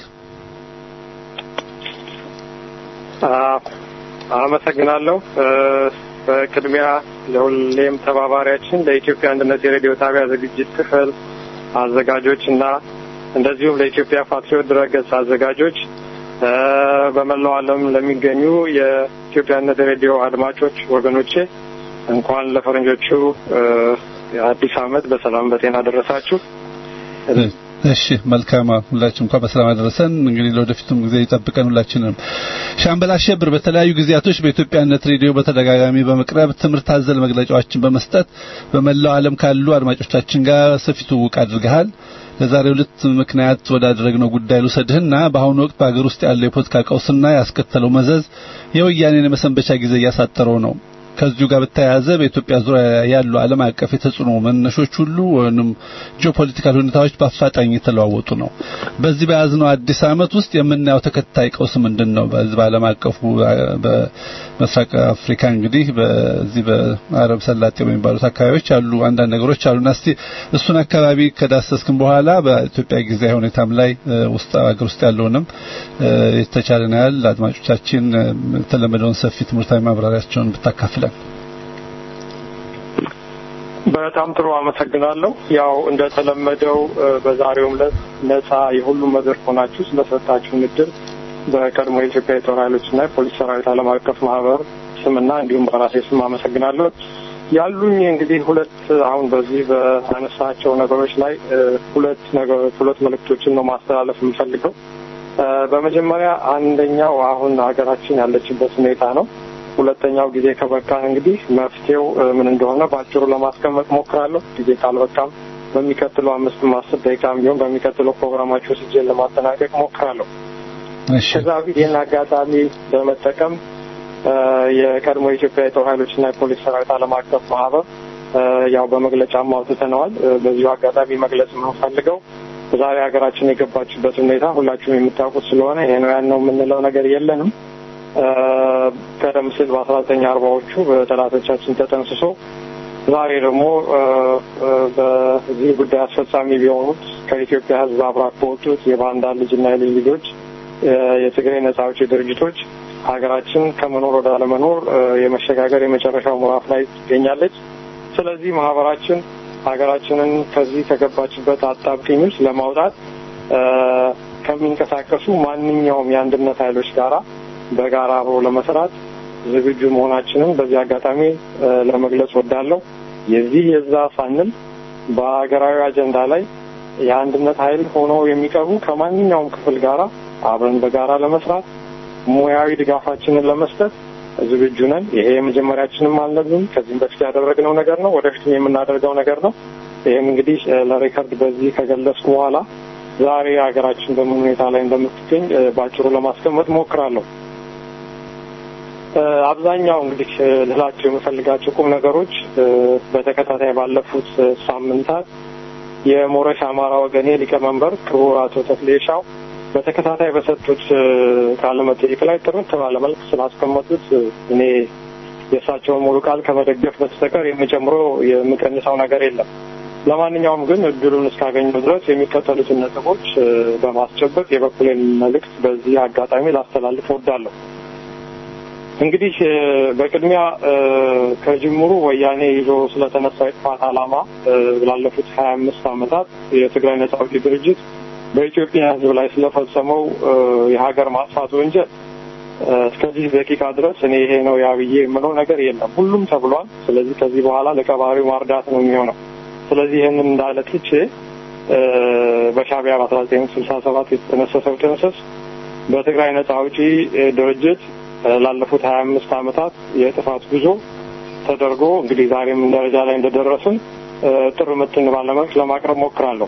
አመሰግናለሁ። በቅድሚያ ለሁሌም ተባባሪያችን ለኢትዮጵያ አንድነት የሬዲዮ ጣቢያ ዝግጅት ክፍል አዘጋጆች እና እንደዚሁም ለኢትዮጵያ ፓትሪዮት ድረገጽ አዘጋጆች በመላው ዓለም ለሚገኙ የኢትዮጵያ አንድነት ሬዲዮ አድማጮች ወገኖቼ እንኳን ለፈረንጆቹ አዲስ ዓመት በሰላም በጤና ደረሳችሁ። እሺ መልካም ሁላችን እንኳን በሰላም አደረሰን። እንግዲህ ለወደፊቱም ጊዜ ይጠብቀን ሁላችንም። ሻምበል አሸብር በተለያዩ ጊዜያቶች በኢትዮጵያነት ሬዲዮ በተደጋጋሚ በመቅረብ ትምህርት አዘል መግለጫዎችን በመስጠት በመላው ዓለም ካሉ አድማጮቻችን ጋር ሰፊ ትውውቅ አድርገሃል። ለዛሬው ዕለት ምክንያት ወዳደረግነው ጉዳይ ልውሰድህና በአሁኑ ወቅት በአገር ውስጥ ያለው የፖለቲካ ቀውስና ያስከተለው መዘዝ የወያኔን የመሰንበቻ ጊዜ እያሳጠረው ነው። ከዚሁ ጋር በተያያዘ በኢትዮጵያ ዙሪያ ያሉ ዓለም አቀፍ የተጽዕኖ መነሾች ሁሉ ወይንም ጂኦፖለቲካል ሁኔታዎች በአፋጣኝ የተለዋወጡ ነው። በዚህ በያዝነው አዲስ ዓመት ውስጥ የምናየው ተከታይ ቀውስ ምንድን ነው? በዚህ በዓለም አቀፉ በምስራቅ አፍሪካ እንግዲህ በዚህ በአረብ ሰላጤ በሚባሉት አካባቢዎች ያሉ አንዳንድ ነገሮች አሉና እስቲ እሱን አካባቢ ከዳሰስክን በኋላ በኢትዮጵያ ጊዜያዊ ሁኔታም ላይ ውስጥ ሀገር ውስጥ ያለውንም የተቻለን ያህል አድማጮቻችን የተለመደውን ሰፊ ትምህርታዊ ማብራሪያቸውን ብታካፍል በጣም ጥሩ አመሰግናለሁ። ያው እንደተለመደው በዛሬውም ዕለት ነጻ የሁሉም መድረክ ሆናችሁ ስለሰጣችሁን እድል በቀድሞ የኢትዮጵያ የጦር ኃይሎችና የፖሊስ ሰራዊት ዓለም አቀፍ ማህበር ስምና እንዲሁም በራሴ ስም አመሰግናለሁ። ያሉኝ እንግዲህ ሁለት አሁን በዚህ በአነሳቸው ነገሮች ላይ ሁለት ነገሮች ሁለት መልእክቶችን ነው ማስተላለፍ የምፈልገው። በመጀመሪያ አንደኛው አሁን ሀገራችን ያለችበት ሁኔታ ነው። ሁለተኛው ጊዜ ከበቃን እንግዲህ መፍትሄው ምን እንደሆነ በአጭሩ ለማስቀመጥ ሞክራለሁ። ጊዜ ካልበቃም በሚቀጥለው አምስትም አስር ደቂቃም ቢሆን በሚቀጥለው ፕሮግራማችሁ ስጄን ለማጠናቀቅ ሞክራለሁ። ከዛ በፊት ይህን አጋጣሚ በመጠቀም የቀድሞ የኢትዮጵያ የጦር ኃይሎችና የፖሊስ ሰራዊት ዓለም አቀፍ ማህበር ያው በመግለጫም አውጥተነዋል። በዚሁ አጋጣሚ መግለጽ የምንፈልገው ዛሬ ሀገራችን የገባችበት ሁኔታ ሁላችሁም የምታውቁት ስለሆነ ይሄ ነው ያን ነው የምንለው ነገር የለንም። ቀደም ሲል በአስራ ዘጠኝ አርባዎቹ በጠላቶቻችን ተጠንስሶ ዛሬ ደግሞ በዚህ ጉዳይ አስፈጻሚ ቢሆኑት ከኢትዮጵያ ሕዝብ አብራክ በወጡት የባንዳ ልጅና የልጅ ልጆች የትግራይ ነጻ አውጪ ድርጅቶች ሀገራችን ከመኖር ወደ አለመኖር የመሸጋገር የመጨረሻው ምዕራፍ ላይ ትገኛለች። ስለዚህ ማህበራችን ሀገራችንን ከዚህ ከገባችበት አጣብቂኝ ውስጥ ለማውጣት ከሚንቀሳቀሱ ማንኛውም የአንድነት ኃይሎች ጋራ በጋራ አብሮ ለመስራት ዝግጁ መሆናችንን በዚህ አጋጣሚ ለመግለጽ ወዳለሁ። የዚህ የዛ ሳንል በሀገራዊ አጀንዳ ላይ የአንድነት ኃይል ሆነው የሚቀርቡ ከማንኛውም ክፍል ጋራ አብረን በጋራ ለመስራት ሙያዊ ድጋፋችንን ለመስጠት ዝግጁ ነን። ይሄ የመጀመሪያችንም አልነበረም። ከዚህም በፊት ያደረግነው ነገር ነው። ወደፊትም የምናደርገው ነገር ነው። ይህም እንግዲህ ለሬከርድ በዚህ ከገለጽኩ በኋላ ዛሬ ሀገራችን በምን ሁኔታ ላይ እንደምትገኝ በአጭሩ ለማስቀመጥ ሞክራለሁ። አብዛኛው እንግዲህ ልላቸው የምፈልጋቸው ቁም ነገሮች በተከታታይ ባለፉት ሳምንታት የሞረሽ አማራ ወገኔ ሊቀመንበር ክቡር አቶ ተክሌሻው በተከታታይ በሰጡት ቃለ መጠይቅ ላይ ጥርት ባለ መልክ ስላስቀመጡት እኔ የእሳቸውን ሙሉ ቃል ከመደገፍ በስተቀር የሚጨምረው የምቀንሰው ነገር የለም። ለማንኛውም ግን እድሉን እስካገኘው ድረስ የሚከተሉትን ነጥቦች በማስጨበጥ የበኩሌን መልእክት በዚህ አጋጣሚ ላስተላልፍ እወዳለሁ። እንግዲህ በቅድሚያ ከጅምሩ ወያኔ ይዞ ስለተነሳ የጥፋት ዓላማ ላለፉት ሀያ አምስት ዓመታት የትግራይ ነጻ አውጪ ድርጅት በኢትዮጵያ ሕዝብ ላይ ስለፈጸመው የሀገር ማጥፋት ወንጀል እስከዚህ ደቂቃ ድረስ እኔ ይሄ ነው ያብዬ የምለው ነገር የለም። ሁሉም ተብሏል። ስለዚህ ከዚህ በኋላ ለቀባሪው ማርዳት ነው የሚሆነው። ስለዚህ ይህንን እንዳለ ትቼ በሻዕቢያ በአስራ ዘጠኝ ስልሳ ሰባት የተጠነሰሰው ጥንስስ በትግራይ ነጻ አውጪ ድርጅት ላለፉት ሀያ አምስት ዓመታት የጥፋት ጉዞ ተደርጎ እንግዲህ ዛሬም ደረጃ ላይ እንደደረስን ጥር ምትን ባለመልክ ለማቅረብ ሞክራለሁ።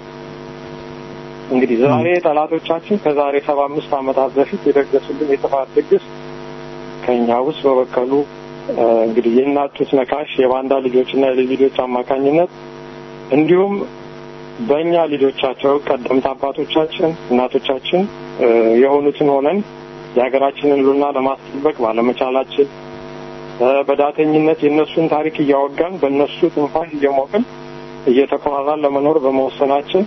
እንግዲህ ዛሬ ጠላቶቻችን ከዛሬ ሰባ አምስት ዓመታት በፊት የደገሱልን የጥፋት ድግስ ከኛ ውስጥ በበቀሉ እንግዲህ የእናቱት ነካሽ የባንዳ ልጆችና የልጅ ልጆች አማካኝነት እንዲሁም በእኛ ልጆቻቸው ቀደምት አባቶቻችን እናቶቻችን የሆኑትን ሆነን የሀገራችንን ሉና ለማስጠበቅ ባለመቻላችን በዳተኝነት የእነሱን ታሪክ እያወጋን በእነሱ ትንፋሽ እየሞቅን እየተኮራራን ለመኖር በመወሰናችን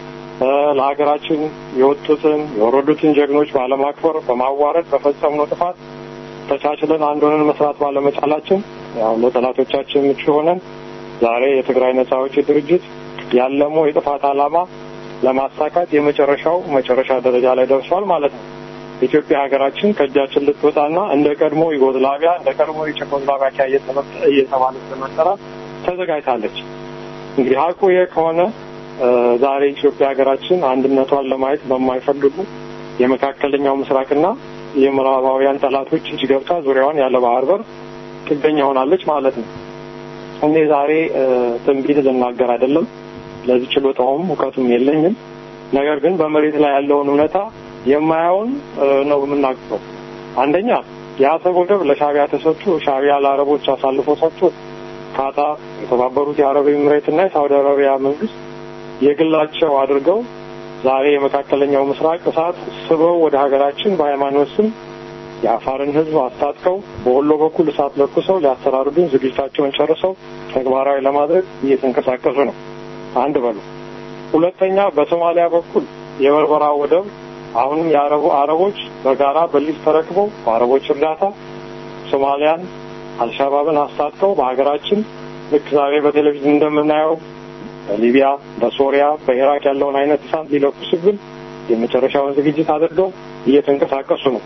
ለሀገራችን የወጡትን የወረዱትን ጀግኖች ባለማክበር በማዋረድ በፈጸምነው ጥፋት ተቻችለን አንድ ሆነን መስራት ባለመቻላችን ያው ለጠላቶቻችን ምቹ ሆነን ዛሬ የትግራይ ነጻ አውጪ ድርጅት ያለመው የጥፋት ዓላማ ለማሳካት የመጨረሻው መጨረሻ ደረጃ ላይ ደርሷል ማለት ነው። ኢትዮጵያ ሀገራችን ከእጃችን ልትወጣና እንደ ቀድሞ ዩጎዝላቪያ እንደ ቀድሞ የቼኮዝላቫኪያ እየተባለች ለመጠራት ተዘጋጅታለች። እንግዲህ ሀቁ ይህ ከሆነ ዛሬ ኢትዮጵያ ሀገራችን አንድነቷን ለማየት በማይፈልጉ የመካከለኛው ምስራቅና የምዕራባውያን ጠላቶች እጅ ገብታ ዙሪያዋን ያለ ባህር በር ጥገኛ ሆናለች ማለት ነው። እኔ ዛሬ ትንቢት ልናገር አይደለም፣ ለዚህ ችሎታውም እውቀቱም የለኝም። ነገር ግን በመሬት ላይ ያለውን እውነታ የማያውን ነው የምናገረው። አንደኛ የአሰብ ወደብ ለሻቢያ ተሰጥቶ ሻቢያ ለአረቦች አሳልፎ ሰጥቶ ካታር፣ የተባበሩት የአረብ ኤምሬትና የሳውዲ አረቢያ መንግስት የግላቸው አድርገው ዛሬ የመካከለኛው ምስራቅ እሳት ስበው ወደ ሀገራችን በሃይማኖት ስም የአፋርን ህዝብ አስታጥቀው በወሎ በኩል እሳት ለኩሰው ሊያሰራሩብን ዝግጅታቸውን ጨርሰው ተግባራዊ ለማድረግ እየተንቀሳቀሱ ነው። አንድ በሉ። ሁለተኛ በሶማሊያ በኩል የበርበራ ወደብ አሁንም የአረቡ አረቦች በጋራ በሊዝ ተረክበው በአረቦች እርዳታ ሶማሊያን አልሻባብን አስታጥቀው በሀገራችን ልክ ዛሬ በቴሌቪዥን እንደምናየው በሊቢያ፣ በሶሪያ፣ በኢራቅ ያለውን አይነት እሳት ሊለኩስብን የመጨረሻውን ዝግጅት አድርገው እየተንቀሳቀሱ ነው።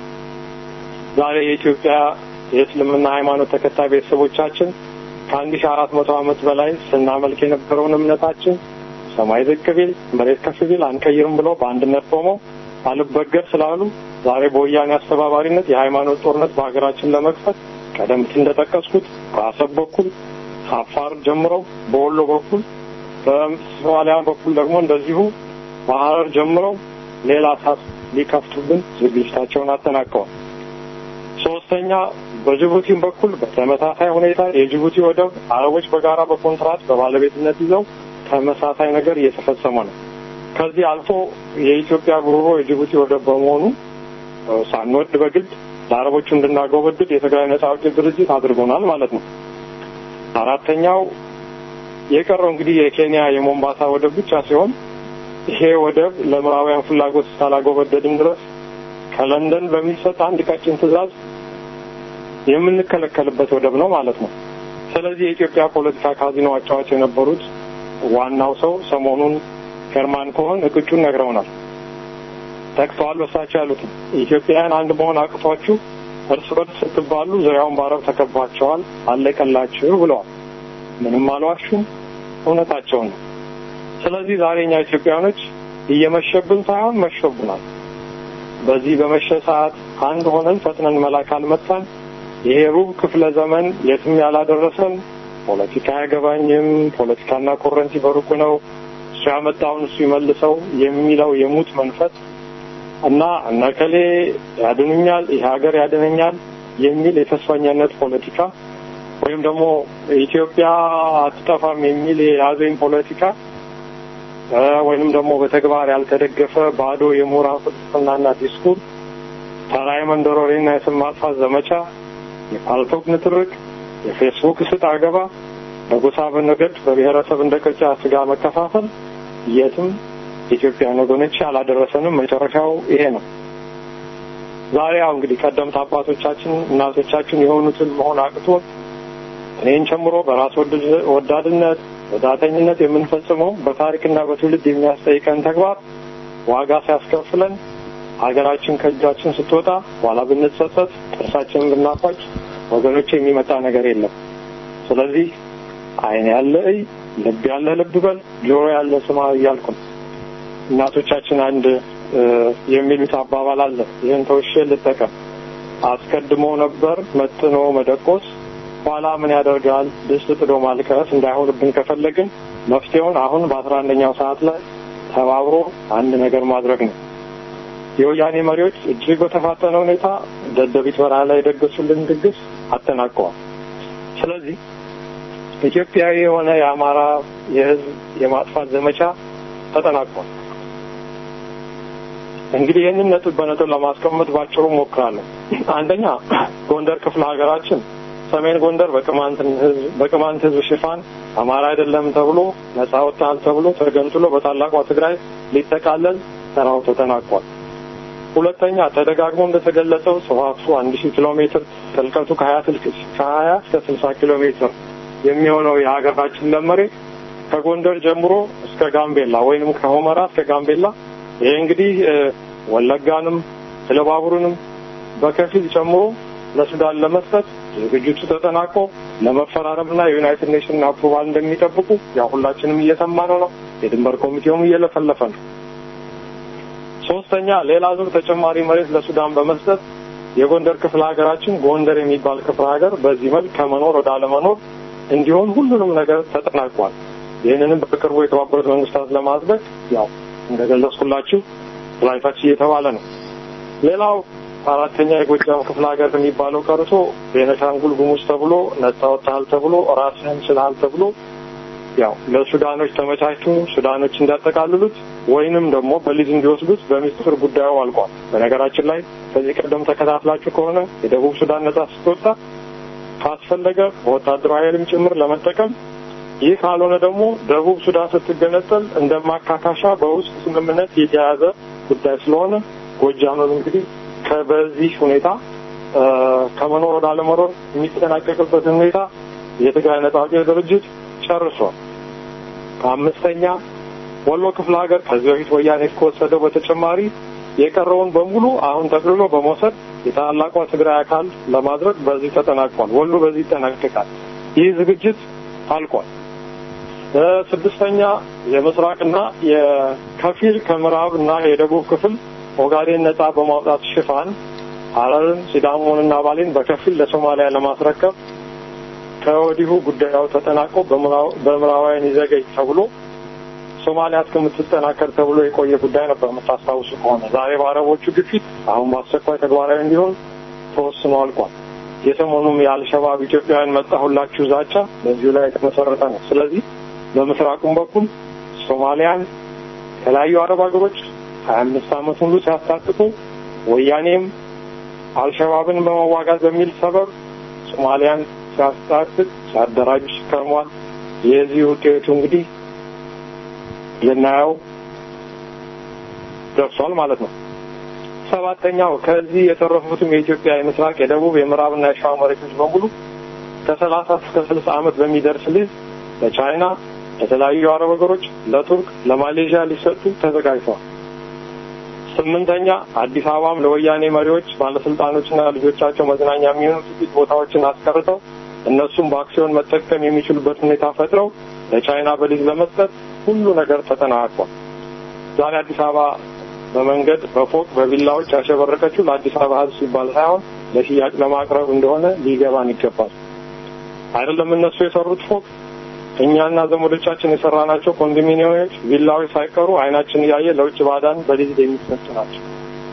ዛሬ የኢትዮጵያ የእስልምና ሃይማኖት ተከታይ ቤተሰቦቻችን ከአንድ ሺ አራት መቶ ዓመት በላይ ስናመልክ የነበረውን እምነታችን ሰማይ ዝቅ ቢል መሬት ከፍ ቢል አንቀይርም ብለው በአንድነት ቆመው አልበገር ስላሉ ዛሬ በወያኔ አስተባባሪነት የሃይማኖት ጦርነት በሀገራችን ለመክፈት ቀደም ሲል እንደጠቀስኩት በአሰብ በኩል አፋር ጀምረው በወሎ በኩል በሶማሊያ በኩል ደግሞ እንደዚሁ በሀረር ጀምረው ሌላ እሳት ሊከፍቱብን ዝግጅታቸውን አጠናቀዋል። ሶስተኛ በጅቡቲም በኩል በተመሳሳይ ሁኔታ የጅቡቲ ወደብ አረቦች በጋራ በኮንትራት በባለቤትነት ይዘው ተመሳሳይ ነገር እየተፈጸመ ነው። ከዚህ አልፎ የኢትዮጵያ ጉሮሮ የጅቡቲ ወደብ በመሆኑ ሳንወድ በግድ ለአረቦቹ እንድናጎበድድ የትግራይ ነጻ አውጪ ድርጅት አድርጎናል ማለት ነው። አራተኛው የቀረው እንግዲህ የኬንያ የሞምባሳ ወደብ ብቻ ሲሆን ይሄ ወደብ ለምዕራባውያን ፍላጎት እስካላጎበደድን ድረስ ከለንደን በሚሰጥ አንድ ቀጭን ትዕዛዝ የምንከለከልበት ወደብ ነው ማለት ነው። ስለዚህ የኢትዮጵያ ፖለቲካ ካዚኖ አጫዋች የነበሩት ዋናው ሰው ሰሞኑን ሄርማን ኮሆን እቅጩን ነግረውናል፣ ጠቅሰዋል። በሳቸው ያሉት ኢትዮጵያውያን አንድ መሆን አቅቷችሁ እርስ በርስ ስትባሉ ዙሪያውን በአረብ ተከባቸዋል፣ አለቀላችሁ ብለዋል። ምንም አልዋሹም፣ እውነታቸውን ነው። ስለዚህ ዛሬ እኛ ኢትዮጵያውያኖች እየመሸብን ሳይሆን መሾብናል። በዚህ በመሸ ሰዓት አንድ ሆነን ፈጥነን መላክ አልመጣን ይሄ ሩብ ክፍለ ዘመን የትም ያላደረሰን ፖለቲካ አያገባኝም፣ ፖለቲካና ኮረንቲ በሩቁ ነው፣ እሱ ያመጣውን እሱ ይመልሰው የሚለው የሙት መንፈስ እና እነከሌ ያድኑኛል፣ ይሄ ሀገር ያድነኛል የሚል የተስፈኛነት ፖለቲካ ወይም ደግሞ ኢትዮጵያ አትጠፋም የሚል የያዘኝ ፖለቲካ ወይንም ደግሞ በተግባር ያልተደገፈ ባዶ የምሁራን ፍልስፍናና ዲስኩር፣ ተራ የመንደር ወሬና የስም ማጥፋት ዘመቻ፣ የፓልቶክ ንትርክ፣ የፌስቡክ ስጥ አገባ፣ በጎሳ በነገድ በብሔረሰብ እንደ ቅርጫ ስጋ መከፋፈል የትም ኢትዮጵያን ወገኖች አላደረሰንም። መጨረሻው ይሄ ነው። ዛሬ ያው እንግዲህ ቀደምት አባቶቻችን እናቶቻችን የሆኑትን መሆን አቅቶ እኔን ጨምሮ በራስ ወዳድነት ወዳተኝነት የምንፈጽመው በታሪክና በትውልድ የሚያስጠይቀን ተግባር ዋጋ ሲያስከፍለን ሀገራችን ከእጃችን ስትወጣ ኋላ ብንጸጸት ጥርሳችንን ብናፋጭ ወገኖች የሚመጣ ነገር የለም። ስለዚህ ዓይን ያለ እይ፣ ልብ ያለ ልብ በል፣ ጆሮ ያለ ስማ እያልኩ ነው። እናቶቻችን አንድ የሚሉት አባባል አለ። ይህን ተውሼ ልጠቀም። አስቀድሞ ነበር መጥኖ መደቆስ ኋላ ምን ያደርጋል ድስት ጥዶ ማልቀስ እንዳይሆንብን ከፈለግን መፍትሄውን አሁን በአስራ አንደኛው ሰዓት ላይ ተባብሮ አንድ ነገር ማድረግ ነው። የወያኔ መሪዎች እጅግ በተፋጠነ ሁኔታ ደደቢት በረሃ ላይ የደገሱልን ድግስ አጠናቀዋል። ስለዚህ ኢትዮጵያዊ የሆነ የአማራ የሕዝብ የማጥፋት ዘመቻ ተጠናቋል። እንግዲህ ይህንን ነጥብ በነጥብ ለማስቀመጥ ባጭሩ ሞክራለሁ። አንደኛ ጎንደር ክፍለ ሀገራችን ሰሜን ጎንደር በቅማንት ህዝብ ሽፋን አማራ አይደለም ተብሎ ነጻ ወጣል ተብሎ ተገንጥሎ በታላቋ ትግራይ ሊጠቃለል ተራው ተጠናቋል። ሁለተኛ ተደጋግሞ እንደተገለጸው ስፋቱ አንድ ሺህ ኪሎ ሜትር ጥልቀቱ ከሀያ ከሀያ እስከ ስልሳ ኪሎ ሜትር የሚሆነው የሀገራችን ለም መሬት ከጎንደር ጀምሮ እስከ ጋምቤላ ወይንም ከሆመራ እስከ ጋምቤላ ይሄ እንግዲህ ወለጋንም ኢሉባቡርንም በከፊል ጨምሮ ለሱዳን ለመስጠት ዝግጅቱ ተጠናቆ ለመፈራረምና የዩናይትድ ኔሽን አፕሩቫል እንደሚጠብቁ ያው ሁላችንም እየሰማነው ነው። የድንበር ኮሚቴውም እየለፈለፈ ነው። ሶስተኛ ሌላ ዙር ተጨማሪ መሬት ለሱዳን በመስጠት የጎንደር ክፍለ ሀገራችን ጎንደር የሚባል ክፍለ ሀገር በዚህ መልክ ከመኖር ወደ አለመኖር እንዲሆን ሁሉንም ነገር ተጠናቋል። ይህንንም በቅርቡ የተባበሩት መንግስታት ለማጽደቅ ያው እንደገለጽኩላችሁ ላይታች እየተባለ ነው። ሌላው አራተኛ የጎጃም ክፍለ ሀገር የሚባለው ቀርቶ ቤነሻንጉል ጉሙዝ ተብሎ ነጻ ወጥተሃል ተብሎ ራስህን ችልሃል ተብሎ ያው ለሱዳኖች ተመቻችቶ ሱዳኖች እንዲያጠቃልሉት ወይንም ደግሞ በሊዝ እንዲወስዱት በሚስጥር ጉዳዩ አልቋል። በነገራችን ላይ ከዚህ ቀደም ተከታትላችሁ ከሆነ የደቡብ ሱዳን ነጻ ስትወጣ ካስፈለገ በወታደራዊ ኃይልም ጭምር ለመጠቀም ይህ ካልሆነ ደግሞ ደቡብ ሱዳን ስትገነጠል እንደ ማካካሻ በውስጥ ስምምነት የተያዘ ጉዳይ ስለሆነ ጎጃምም እንግዲህ በዚህ ሁኔታ ከመኖር ወደ አለመኖር የሚጠናቀቅበትን ሁኔታ የትግራይ ነጻ አውጪ ድርጅት ጨርሷል። አምስተኛ ወሎ ክፍለ ሀገር ከዚህ በፊት ወያኔ ከወሰደው በተጨማሪ የቀረውን በሙሉ አሁን ጠቅልሎ በመውሰድ የታላቋ ትግራይ አካል ለማድረግ በዚህ ተጠናቋል። ወሎ በዚህ ይጠናቀቃል። ይህ ዝግጅት አልቋል። ስድስተኛ የምስራቅና የከፊል ከምዕራብ እና የደቡብ ክፍል ኦጋዴን ነጻ በማውጣት ሽፋን ሐረርን፣ ሲዳሞንና ባሌን በከፊል ለሶማሊያ ለማስረከብ ከወዲሁ ጉዳዩ ተጠናቆ በምዕራባውያን ይዘገይ ተብሎ ሶማሊያ እስከምትጠናከር ተብሎ የቆየ ጉዳይ ነበር። የምታስታውሱ ከሆነ ዛሬ በአረቦቹ ግፊት አሁን በአስቸኳይ ተግባራዊ እንዲሆን ተወስኖ አልቋል። የሰሞኑም የአልሸባብ ኢትዮጵያውያን መጣሁላችሁ ዛቻ በዚሁ ላይ የተመሰረተ ነው። ስለዚህ በምስራቁም በኩል ሶማሊያን የተለያዩ አረብ ሀገሮች ሀያ አምስት ዓመት ሙሉ ሲያስታጥቁ ወያኔም አልሸባብን በመዋጋት በሚል ሰበብ ሶማሊያን ሲያስታጥቅ ሲያደራጅ ከርሟል። የዚህ ውጤቱ እንግዲህ ልናየው ደርሷል ማለት ነው። ሰባተኛው ከዚህ የተረፉትም የኢትዮጵያ የምስራቅ፣ የደቡብ፣ የምዕራብና የሸዋ መሬቶች በሙሉ ከሰላሳ እስከ ስልሳ ዓመት በሚደርስ ሊዝ ለቻይና፣ ለተለያዩ አረብ ሀገሮች፣ ለቱርክ፣ ለማሌዥያ ሊሰጡ ተዘጋጅተዋል። ስምንተኛ አዲስ አበባም ለወያኔ መሪዎች ባለስልጣኖችና ልጆቻቸው መዝናኛ የሚሆኑ ጥቂት ቦታዎችን አስቀርተው እነሱም በአክሲዮን መጠቀም የሚችሉበት ሁኔታ ፈጥረው ለቻይና በሊዝ ለመስጠት ሁሉ ነገር ተጠናቋል። ዛሬ አዲስ አበባ በመንገድ በፎቅ በቪላዎች ያሸበረቀችው ለአዲስ አበባ ሕዝብ ሲባል ሳይሆን ለሽያጭ ለማቅረብ እንደሆነ ሊገባን ይገባል። አይደለም እነሱ የሰሩት ፎቅ እኛና ዘመዶቻችን የሰራናቸው ኮንዶሚኒየሞች፣ ቪላዎች ሳይቀሩ አይናችን እያየ ለውጭ ባዳን በሊዝ የሚሰጡ ናቸው።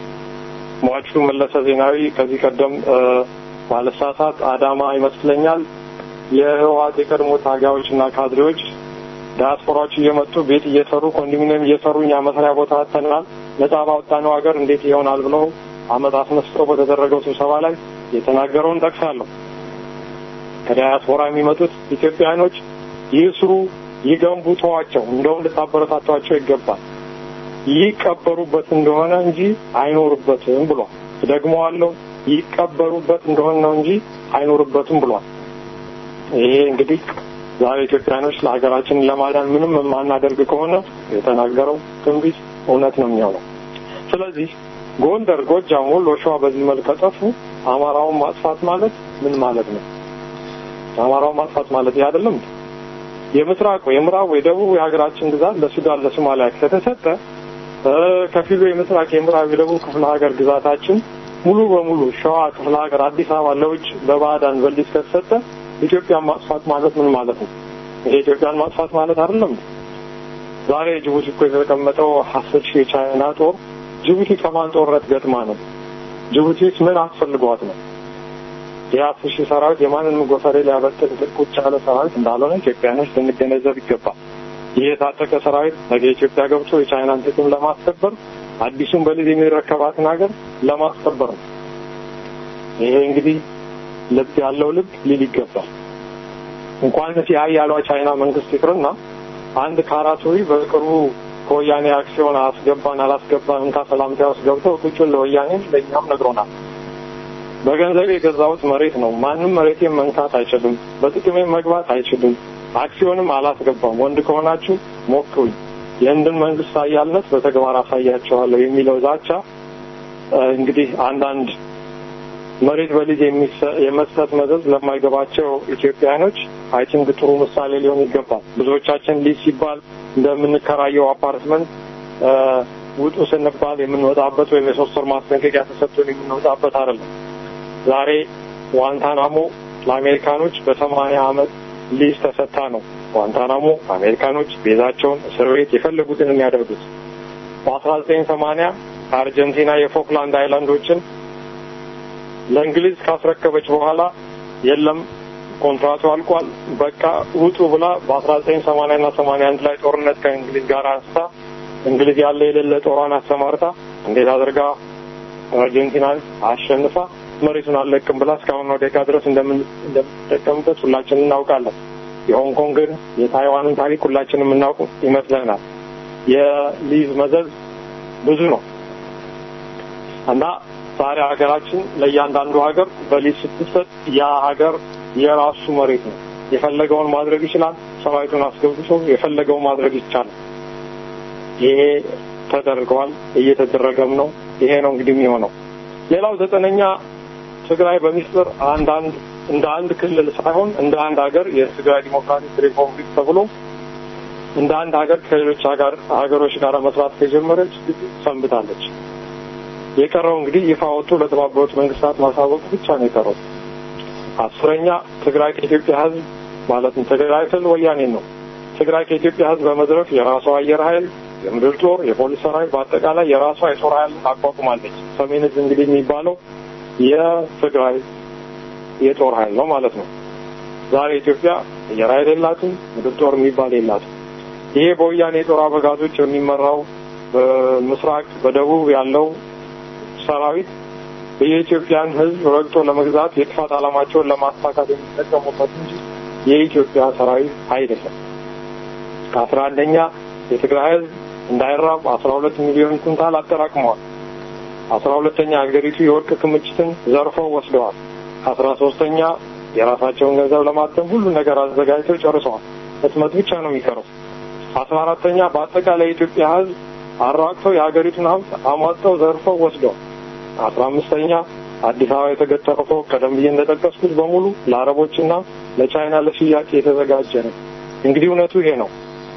ሟቹ መለሰ ዜናዊ ከዚህ ቀደም ባለሳሳት አዳማ ይመስለኛል የህወሓት የቀድሞ ታጋዮች እና ካድሬዎች ዲያስፖራዎች እየመጡ ቤት እየሰሩ ኮንዶሚኒየም እየሰሩ እኛ መስሪያ ቦታ አጥተናል፣ ነጻ ባወጣነው ሀገር እንዴት ይሆናል ብለው አመት አስነስተው በተደረገው ስብሰባ ላይ የተናገረውን ጠቅሳለሁ። ከዲያስፖራ የሚመጡት ኢትዮጵያኖች ይስሩ፣ ይገንቡ፣ ተዋቸው። እንደውም ልታበረታቷቸው ይገባል። ይቀበሩበት እንደሆነ እንጂ አይኖሩበትም ብሏል። ደግመዋለሁ፣ ይቀበሩበት እንደሆነ ነው እንጂ አይኖሩበትም ብሏል። ይሄ እንግዲህ ዛሬ ኢትዮጵያኖች ለሀገራችን ለማዳን ምንም የማናደርግ ከሆነ የተናገረው ትንቢት እውነት ነው የሚሆነው። ስለዚህ ጎንደር፣ ጎጃም፣ ወሎ፣ ሸዋ በዚህ መልክ ከጠፉ አማራውን ማጥፋት ማለት ምን ማለት ነው? አማራውን ማጥፋት ማለት ይህ አይደለም። የምስራቁ፣ የምዕራቡ፣ የደቡብ የሀገራችን ግዛት ለሱዳን ለሶማሊያ ከተሰጠ ከፊሉ የምስራቅ፣ የምዕራብ፣ የደቡብ ክፍለ ሀገር ግዛታችን ሙሉ በሙሉ ሸዋ ክፍለ ሀገር አዲስ አበባ ለውጭ ለባዕዳን በሊዝ ከተሰጠ ኢትዮጵያን ማጥፋት ማለት ምን ማለት ነው? ይሄ ኢትዮጵያን ማጥፋት ማለት አይደለም። ዛሬ ጅቡቲ እኮ የተቀመጠው አስር ሺህ የቻይና ጦር ጅቡቲ ከማን ጦርነት ገጥማ ነው? ጅቡቲስ ምን አስፈልጓት ነው? ይህ አስር ሺህ ሰራዊት የማንንም ጎፈሬ ሊያበጥን ቁጭ ያለ ሰራዊት እንዳልሆነ ኢትዮጵያኖች ልንገነዘብ ይገባል። ይህ የታጠቀ ሰራዊት ነገ ኢትዮጵያ ገብቶ የቻይናን ጥቅም ለማስከበር አዲሱን በሊዝ የሚረከባትን ሀገር ለማስከበር ነው። ይሄ እንግዲህ ልብ ያለው ልብ ሊል ይገባል። እንኳን የሀያሏ ቻይና መንግስት ይቅርና አንድ ካራቱሪ በቅርቡ ከወያኔ አክሲዮን አስገባን አላስገባን እንካ ሰላምታ ውስጥ ገብተው ቁጭን ለወያኔ ለእኛም ነግሮናል። በገንዘብ የገዛሁት መሬት ነው። ማንም መሬቴን መንካት አይችልም። በጥቅሜ መግባት አይችልም። አክሲዮንም አላስገባም። ወንድ ከሆናችሁ ሞክሩኝ፣ የህንድን መንግስት ኃያልነት በተግባር አሳያቸዋለሁ የሚለው ዛቻ እንግዲህ አንዳንድ መሬት በሊዝ የሚሰ- የመስጠት መዘዝ ለማይገባቸው ኢትዮጵያኖች አይ ቲንክ ጥሩ ምሳሌ ሊሆን ይገባል። ብዙዎቻችን ሊዝ ሲባል እንደምንከራየው አፓርትመንት እ፣ ውጡ ስንባል የምንወጣበት ወይም የሶስት ወር ማስጠንቀቂያ ተሰጥቶን የምንወጣበት አይደለም። ዛሬ ዋንታናሞ ለአሜሪካኖች በሰማንያ ዓመት ሊዝ ተሰጥታ ነው። ዋንታናሞ አሜሪካኖች ቤዛቸውን እስር ቤት የፈለጉትን የሚያደርጉት። በአስራ ዘጠኝ ሰማንያ አርጀንቲና የፎክላንድ አይላንዶችን ለእንግሊዝ ካስረከበች በኋላ የለም ኮንትራቱ አልቋል፣ በቃ ውጡ ብላ በአስራ ዘጠኝ ሰማንያ ና ሰማንያ አንድ ላይ ጦርነት ከእንግሊዝ ጋር አንስታ እንግሊዝ ያለ የሌለ ጦሯን አሰማርታ እንዴት አድርጋ አርጀንቲናን አሸንፋ መሬቱን አልለቅም ብላ እስካሁን ደቂቃ ድረስ እንደምን- እንደምትጠቀምበት ሁላችንም እናውቃለን። የሆንግ ኮንግን የታይዋንን ታሪክ ሁላችንም የምናውቅ ይመስለናል። የሊዝ መዘዝ ብዙ ነው እና ዛሬ ሀገራችን ለእያንዳንዱ ሀገር በሊዝ ስትሰጥ ያ ሀገር የራሱ መሬት ነው። የፈለገውን ማድረግ ይችላል። ሰራዊቱን አስገብቶ የፈለገውን ማድረግ ይቻላል። ይሄ ተደርገዋል፣ እየተደረገም ነው። ይሄ ነው እንግዲህ የሚሆነው። ሌላው ዘጠነኛ ትግራይ በሚስጥር አንዳንድ እንደ አንድ ክልል ሳይሆን እንደ አንድ ሀገር የትግራይ ዲሞክራቲክ ሪፐብሊክ ተብሎ እንደ አንድ ሀገር ከሌሎች ሀገር ሀገሮች ጋር መስራት ከጀመረች ሰንብታለች። የቀረው እንግዲህ ይፋ ወጥቶ ለተባበሩት መንግስታት ማሳወቅ ብቻ ነው የቀረው። አስረኛ ትግራይ ከኢትዮጵያ ሕዝብ ማለትም ትግራይ ስል ወያኔን ነው። ትግራይ ከኢትዮጵያ ሕዝብ በመዝረፍ የራሷ አየር ኃይል፣ የምድር ጦር፣ የፖሊስ ሰራዊት በአጠቃላይ የራሷ የጦር ኃይል አቋቁማለች። ሰሜን ዕዝ እንግዲህ የሚባለው የትግራይ የጦር ኃይል ነው ማለት ነው። ዛሬ ኢትዮጵያ አየር ኃይል የላትም፣ ምድር ጦር የሚባል የላትም። ይሄ በወያኔ የጦር አበጋዞች የሚመራው በምስራቅ በደቡብ ያለው ሰራዊት የኢትዮጵያን ሕዝብ ረግጦ ለመግዛት የጥፋት ዓላማቸውን ለማሳካት የሚጠቀሙበት እንጂ የኢትዮጵያ ሰራዊት አይደለም። ከአስራ አንደኛ የትግራይ ሕዝብ እንዳይራብ አስራ ሁለት ሚሊዮን ኩንታል አጠራቅመዋል። አስራ ሁለተኛ ሀገሪቱ የወርቅ ክምችትን ዘርፈው ወስደዋል። አስራ ሶስተኛ የራሳቸውን ገንዘብ ለማተም ሁሉ ነገር አዘጋጅተው ጨርሰዋል። ህትመት ብቻ ነው የሚቀረው። አስራ አራተኛ በአጠቃላይ የኢትዮጵያ ህዝብ አራቅተው የሀገሪቱን ሀብት አሟጠው ዘርፈው ወስደዋል። አስራ አምስተኛ አዲስ አበባ የተገጠረው ቀደም ብዬ እንደጠቀስኩት በሙሉ ለአረቦችና ለቻይና ለሽያጭ የተዘጋጀ ነው። እንግዲህ እውነቱ ይሄ ነው።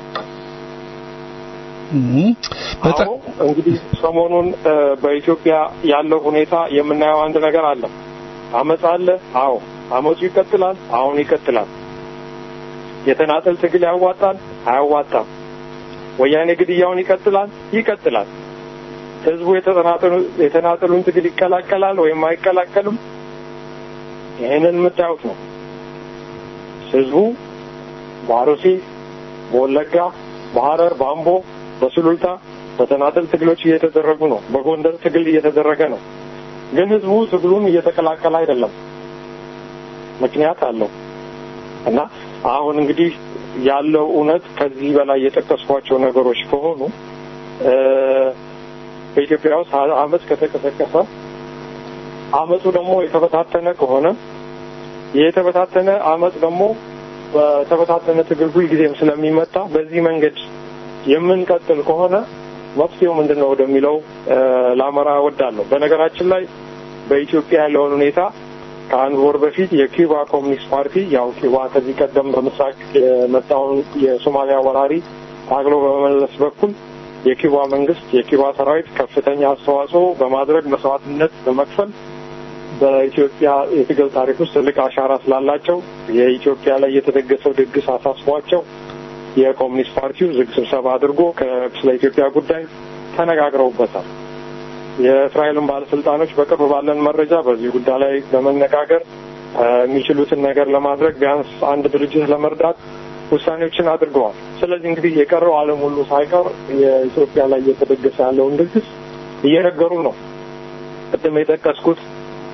አዎ እንግዲህ ሰሞኑን እ፣ በኢትዮጵያ ያለው ሁኔታ የምናየው አንድ ነገር አለ። አመፅ አለ። አዎ አመፁ ይቀጥላል። አሁን ይቀጥላል። የተናጠል ትግል ያዋጣል? አያዋጣም። ወያኔ ግድያውን ይቀጥላል? ይቀጥላል። ህዝቡ የተጠናጠሉ- የተናጠሉን ትግል ይቀላቀላል ወይም አይቀላቀልም? ይህንን የምታዩት ነው። ህዝቡ በአሩሲ፣ በወለጋ፣ በሐረር፣ በአምቦ፣ በሱሉልታ በተናጠል ትግሎች እየተደረጉ ነው። በጎንደር ትግል እየተደረገ ነው። ግን ህዝቡ ትግሉን እየተቀላቀለ አይደለም። ምክንያት አለው እና አሁን እንግዲህ ያለው እውነት ከዚህ በላይ የጠቀስኳቸው ነገሮች ከሆኑ እ፣ በኢትዮጵያ ውስጥ አመፅ ከተቀሰቀሰ አመፁ ደግሞ የተበታተነ ከሆነ የተበታተነ አመፅ ደግሞ በተበታተነ ትግል ሁልጊዜም ስለሚመጣ በዚህ መንገድ የምንቀጥል ከሆነ መፍትሄው ምንድን ነው ወደሚለው እ፣ ላመራ እወዳለሁ። በነገራችን ላይ በኢትዮጵያ ያለውን ሁኔታ ከአንድ ወር በፊት የኪዩባ ኮሚኒስት ፓርቲ ያው ኪዩባ ከዚህ ቀደም በምስራቅ የመጣውን የሶማሊያ ወራሪ ታግሎ በመመለስ በኩል የኪዩባ መንግስት የኪዩባ ሰራዊት ከፍተኛ አስተዋጽኦ በማድረግ መስዋዕትነት በመክፈል በኢትዮጵያ የትግል ታሪክ ውስጥ ትልቅ አሻራ ስላላቸው የኢትዮጵያ ላይ የተደገሰው ድግስ አሳስቧቸው የኮሚኒስት ፓርቲው ዝግ ስብሰባ አድርጎ ከ- ስለ ኢትዮጵያ ጉዳይ ተነጋግረውበታል። የእስራኤልን ባለስልጣኖች በቅርብ ባለን መረጃ በዚህ ጉዳይ ላይ በመነጋገር እ፣ የሚችሉትን ነገር ለማድረግ ቢያንስ አንድ ድርጅት ለመርዳት ውሳኔዎችን አድርገዋል። ስለዚህ እንግዲህ የቀረው ዓለም ሁሉ ሳይቀር የኢትዮጵያ ላይ እየተደገሰ ያለውን ድግስ እየነገሩ ነው። ቅድም የጠቀስኩት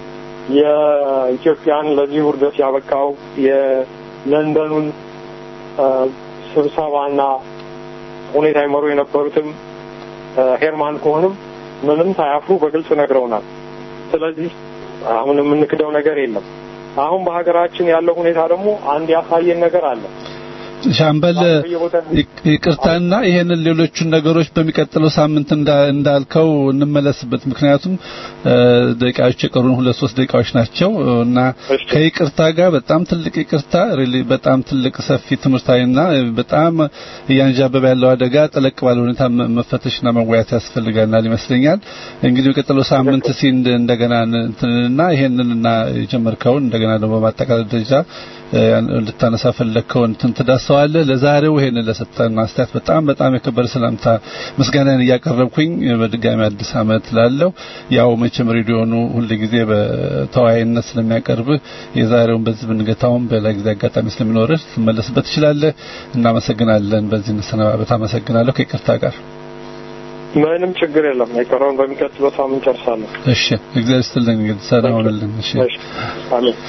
የኢትዮጵያን ለዚህ ውርደት ያበቃው የለንደኑን እ፣ ስብሰባና ሁኔታ ይመሩ የነበሩትም እ፣ ሄርማን ከሆንም ምንም ሳያፍሩ በግልጽ ነግረውናል። ስለዚህ አሁን የምንክደው ነገር የለም። አሁን በሀገራችን ያለው ሁኔታ ደግሞ አንድ ያሳየን ነገር አለ። ሻምበል ይቅርታና ይሄንን ሌሎቹን ነገሮች በሚቀጥለው ሳምንት እንዳልከው እንመለስበት። ምክንያቱም ደቂቃዎች የቀሩን ሁለት ሶስት ደቂቃዎች ናቸው እና ከይቅርታ ጋር በጣም ትልቅ ይቅርታ ሪሊ በጣም ትልቅ ሰፊ ትምህርታዊና በጣም እያንዣበበ ያለው አደጋ ጠለቅ ባለ ሁኔታ መፈተሽና መወያየት ያስፈልጋናል ይመስለኛል። እንግዲህ በቀጥለው ሳምንት ሲ እንደገና እንትንና ይሄንንና የጀመርከውን እንደገና ደግሞ በማጠቃለል ደረጃ ልታነሳ ፈለግከውን እንትን ትዳሰዋለህ። ለዛሬው ይሄንን ለሰጠን አስተያየት በጣም በጣም የከበረ ሰላምታ ምስጋናን እያቀረብኩኝ በድጋሚ አዲስ ዓመት ላለው ያው መቼም ሬዲዮኑ ሁልጊዜ በተወያይነት ስለሚያቀርብህ የዛሬውን በዚህ ብንገታውን በሌላ ጊዜ አጋጣሚ ስለሚኖርህ ትመለስበት ትችላለህ። እናመሰግናለን። በዚህ እንሰነባበት። አመሰግናለሁ ከይቅርታ ጋር ምንም ችግር የለም። የቀረውን በሚቀጥለው ሳምንት ጨርሳለሁ። እሺ፣ እግዚአብሔር ይስጥልኝ። እንግዲህ ሰላም ሁንልን። እሺ፣ አሜን።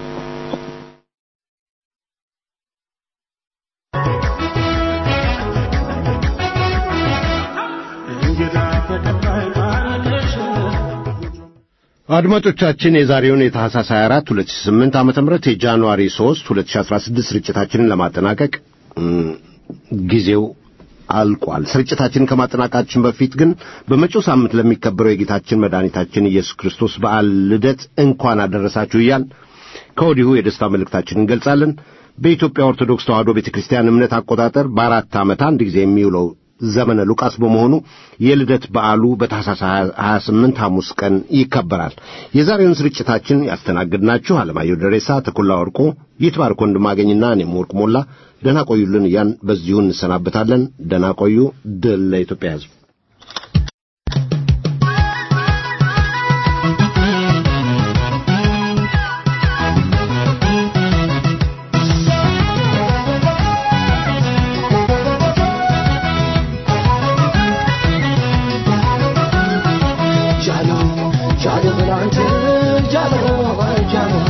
አድማጮቻችን የዛሬውን የታህሳስ 24 2008 ዓመተ ምህረት የጃንዋሪ 3 2016 ስርጭታችንን ለማጠናቀቅ ጊዜው አልቋል። ስርጭታችንን ከማጠናቀቃችን በፊት ግን በመጪው ሳምንት ለሚከበረው የጌታችን መድኃኒታችን ኢየሱስ ክርስቶስ በዓል ልደት እንኳን አደረሳችሁ እያል ከወዲሁ የደስታ መልእክታችንን እንገልጻለን። በኢትዮጵያ ኦርቶዶክስ ተዋሕዶ ቤተ ክርስቲያን እምነት አቆጣጠር በአራት ዓመት አንድ ጊዜ የሚውለው ዘመነ ሉቃስ በመሆኑ የልደት በዓሉ በታኅሳስ 28 ሐሙስ ቀን ይከበራል። የዛሬውን ስርጭታችን ያስተናግድናችሁ አለማየሁ ደሬሳ፣ ተኩላ ወርቆ፣ ይትባርክ ወንድማገኝና እኔም ወርቅ ሞላ ደህና ቆዩልን እያን በዚሁ እንሰናበታለን። ደህና ቆዩ። ድል ለኢትዮጵያ ሕዝብ። Jalo, Jalo, Jalo, Jalo, Jalo,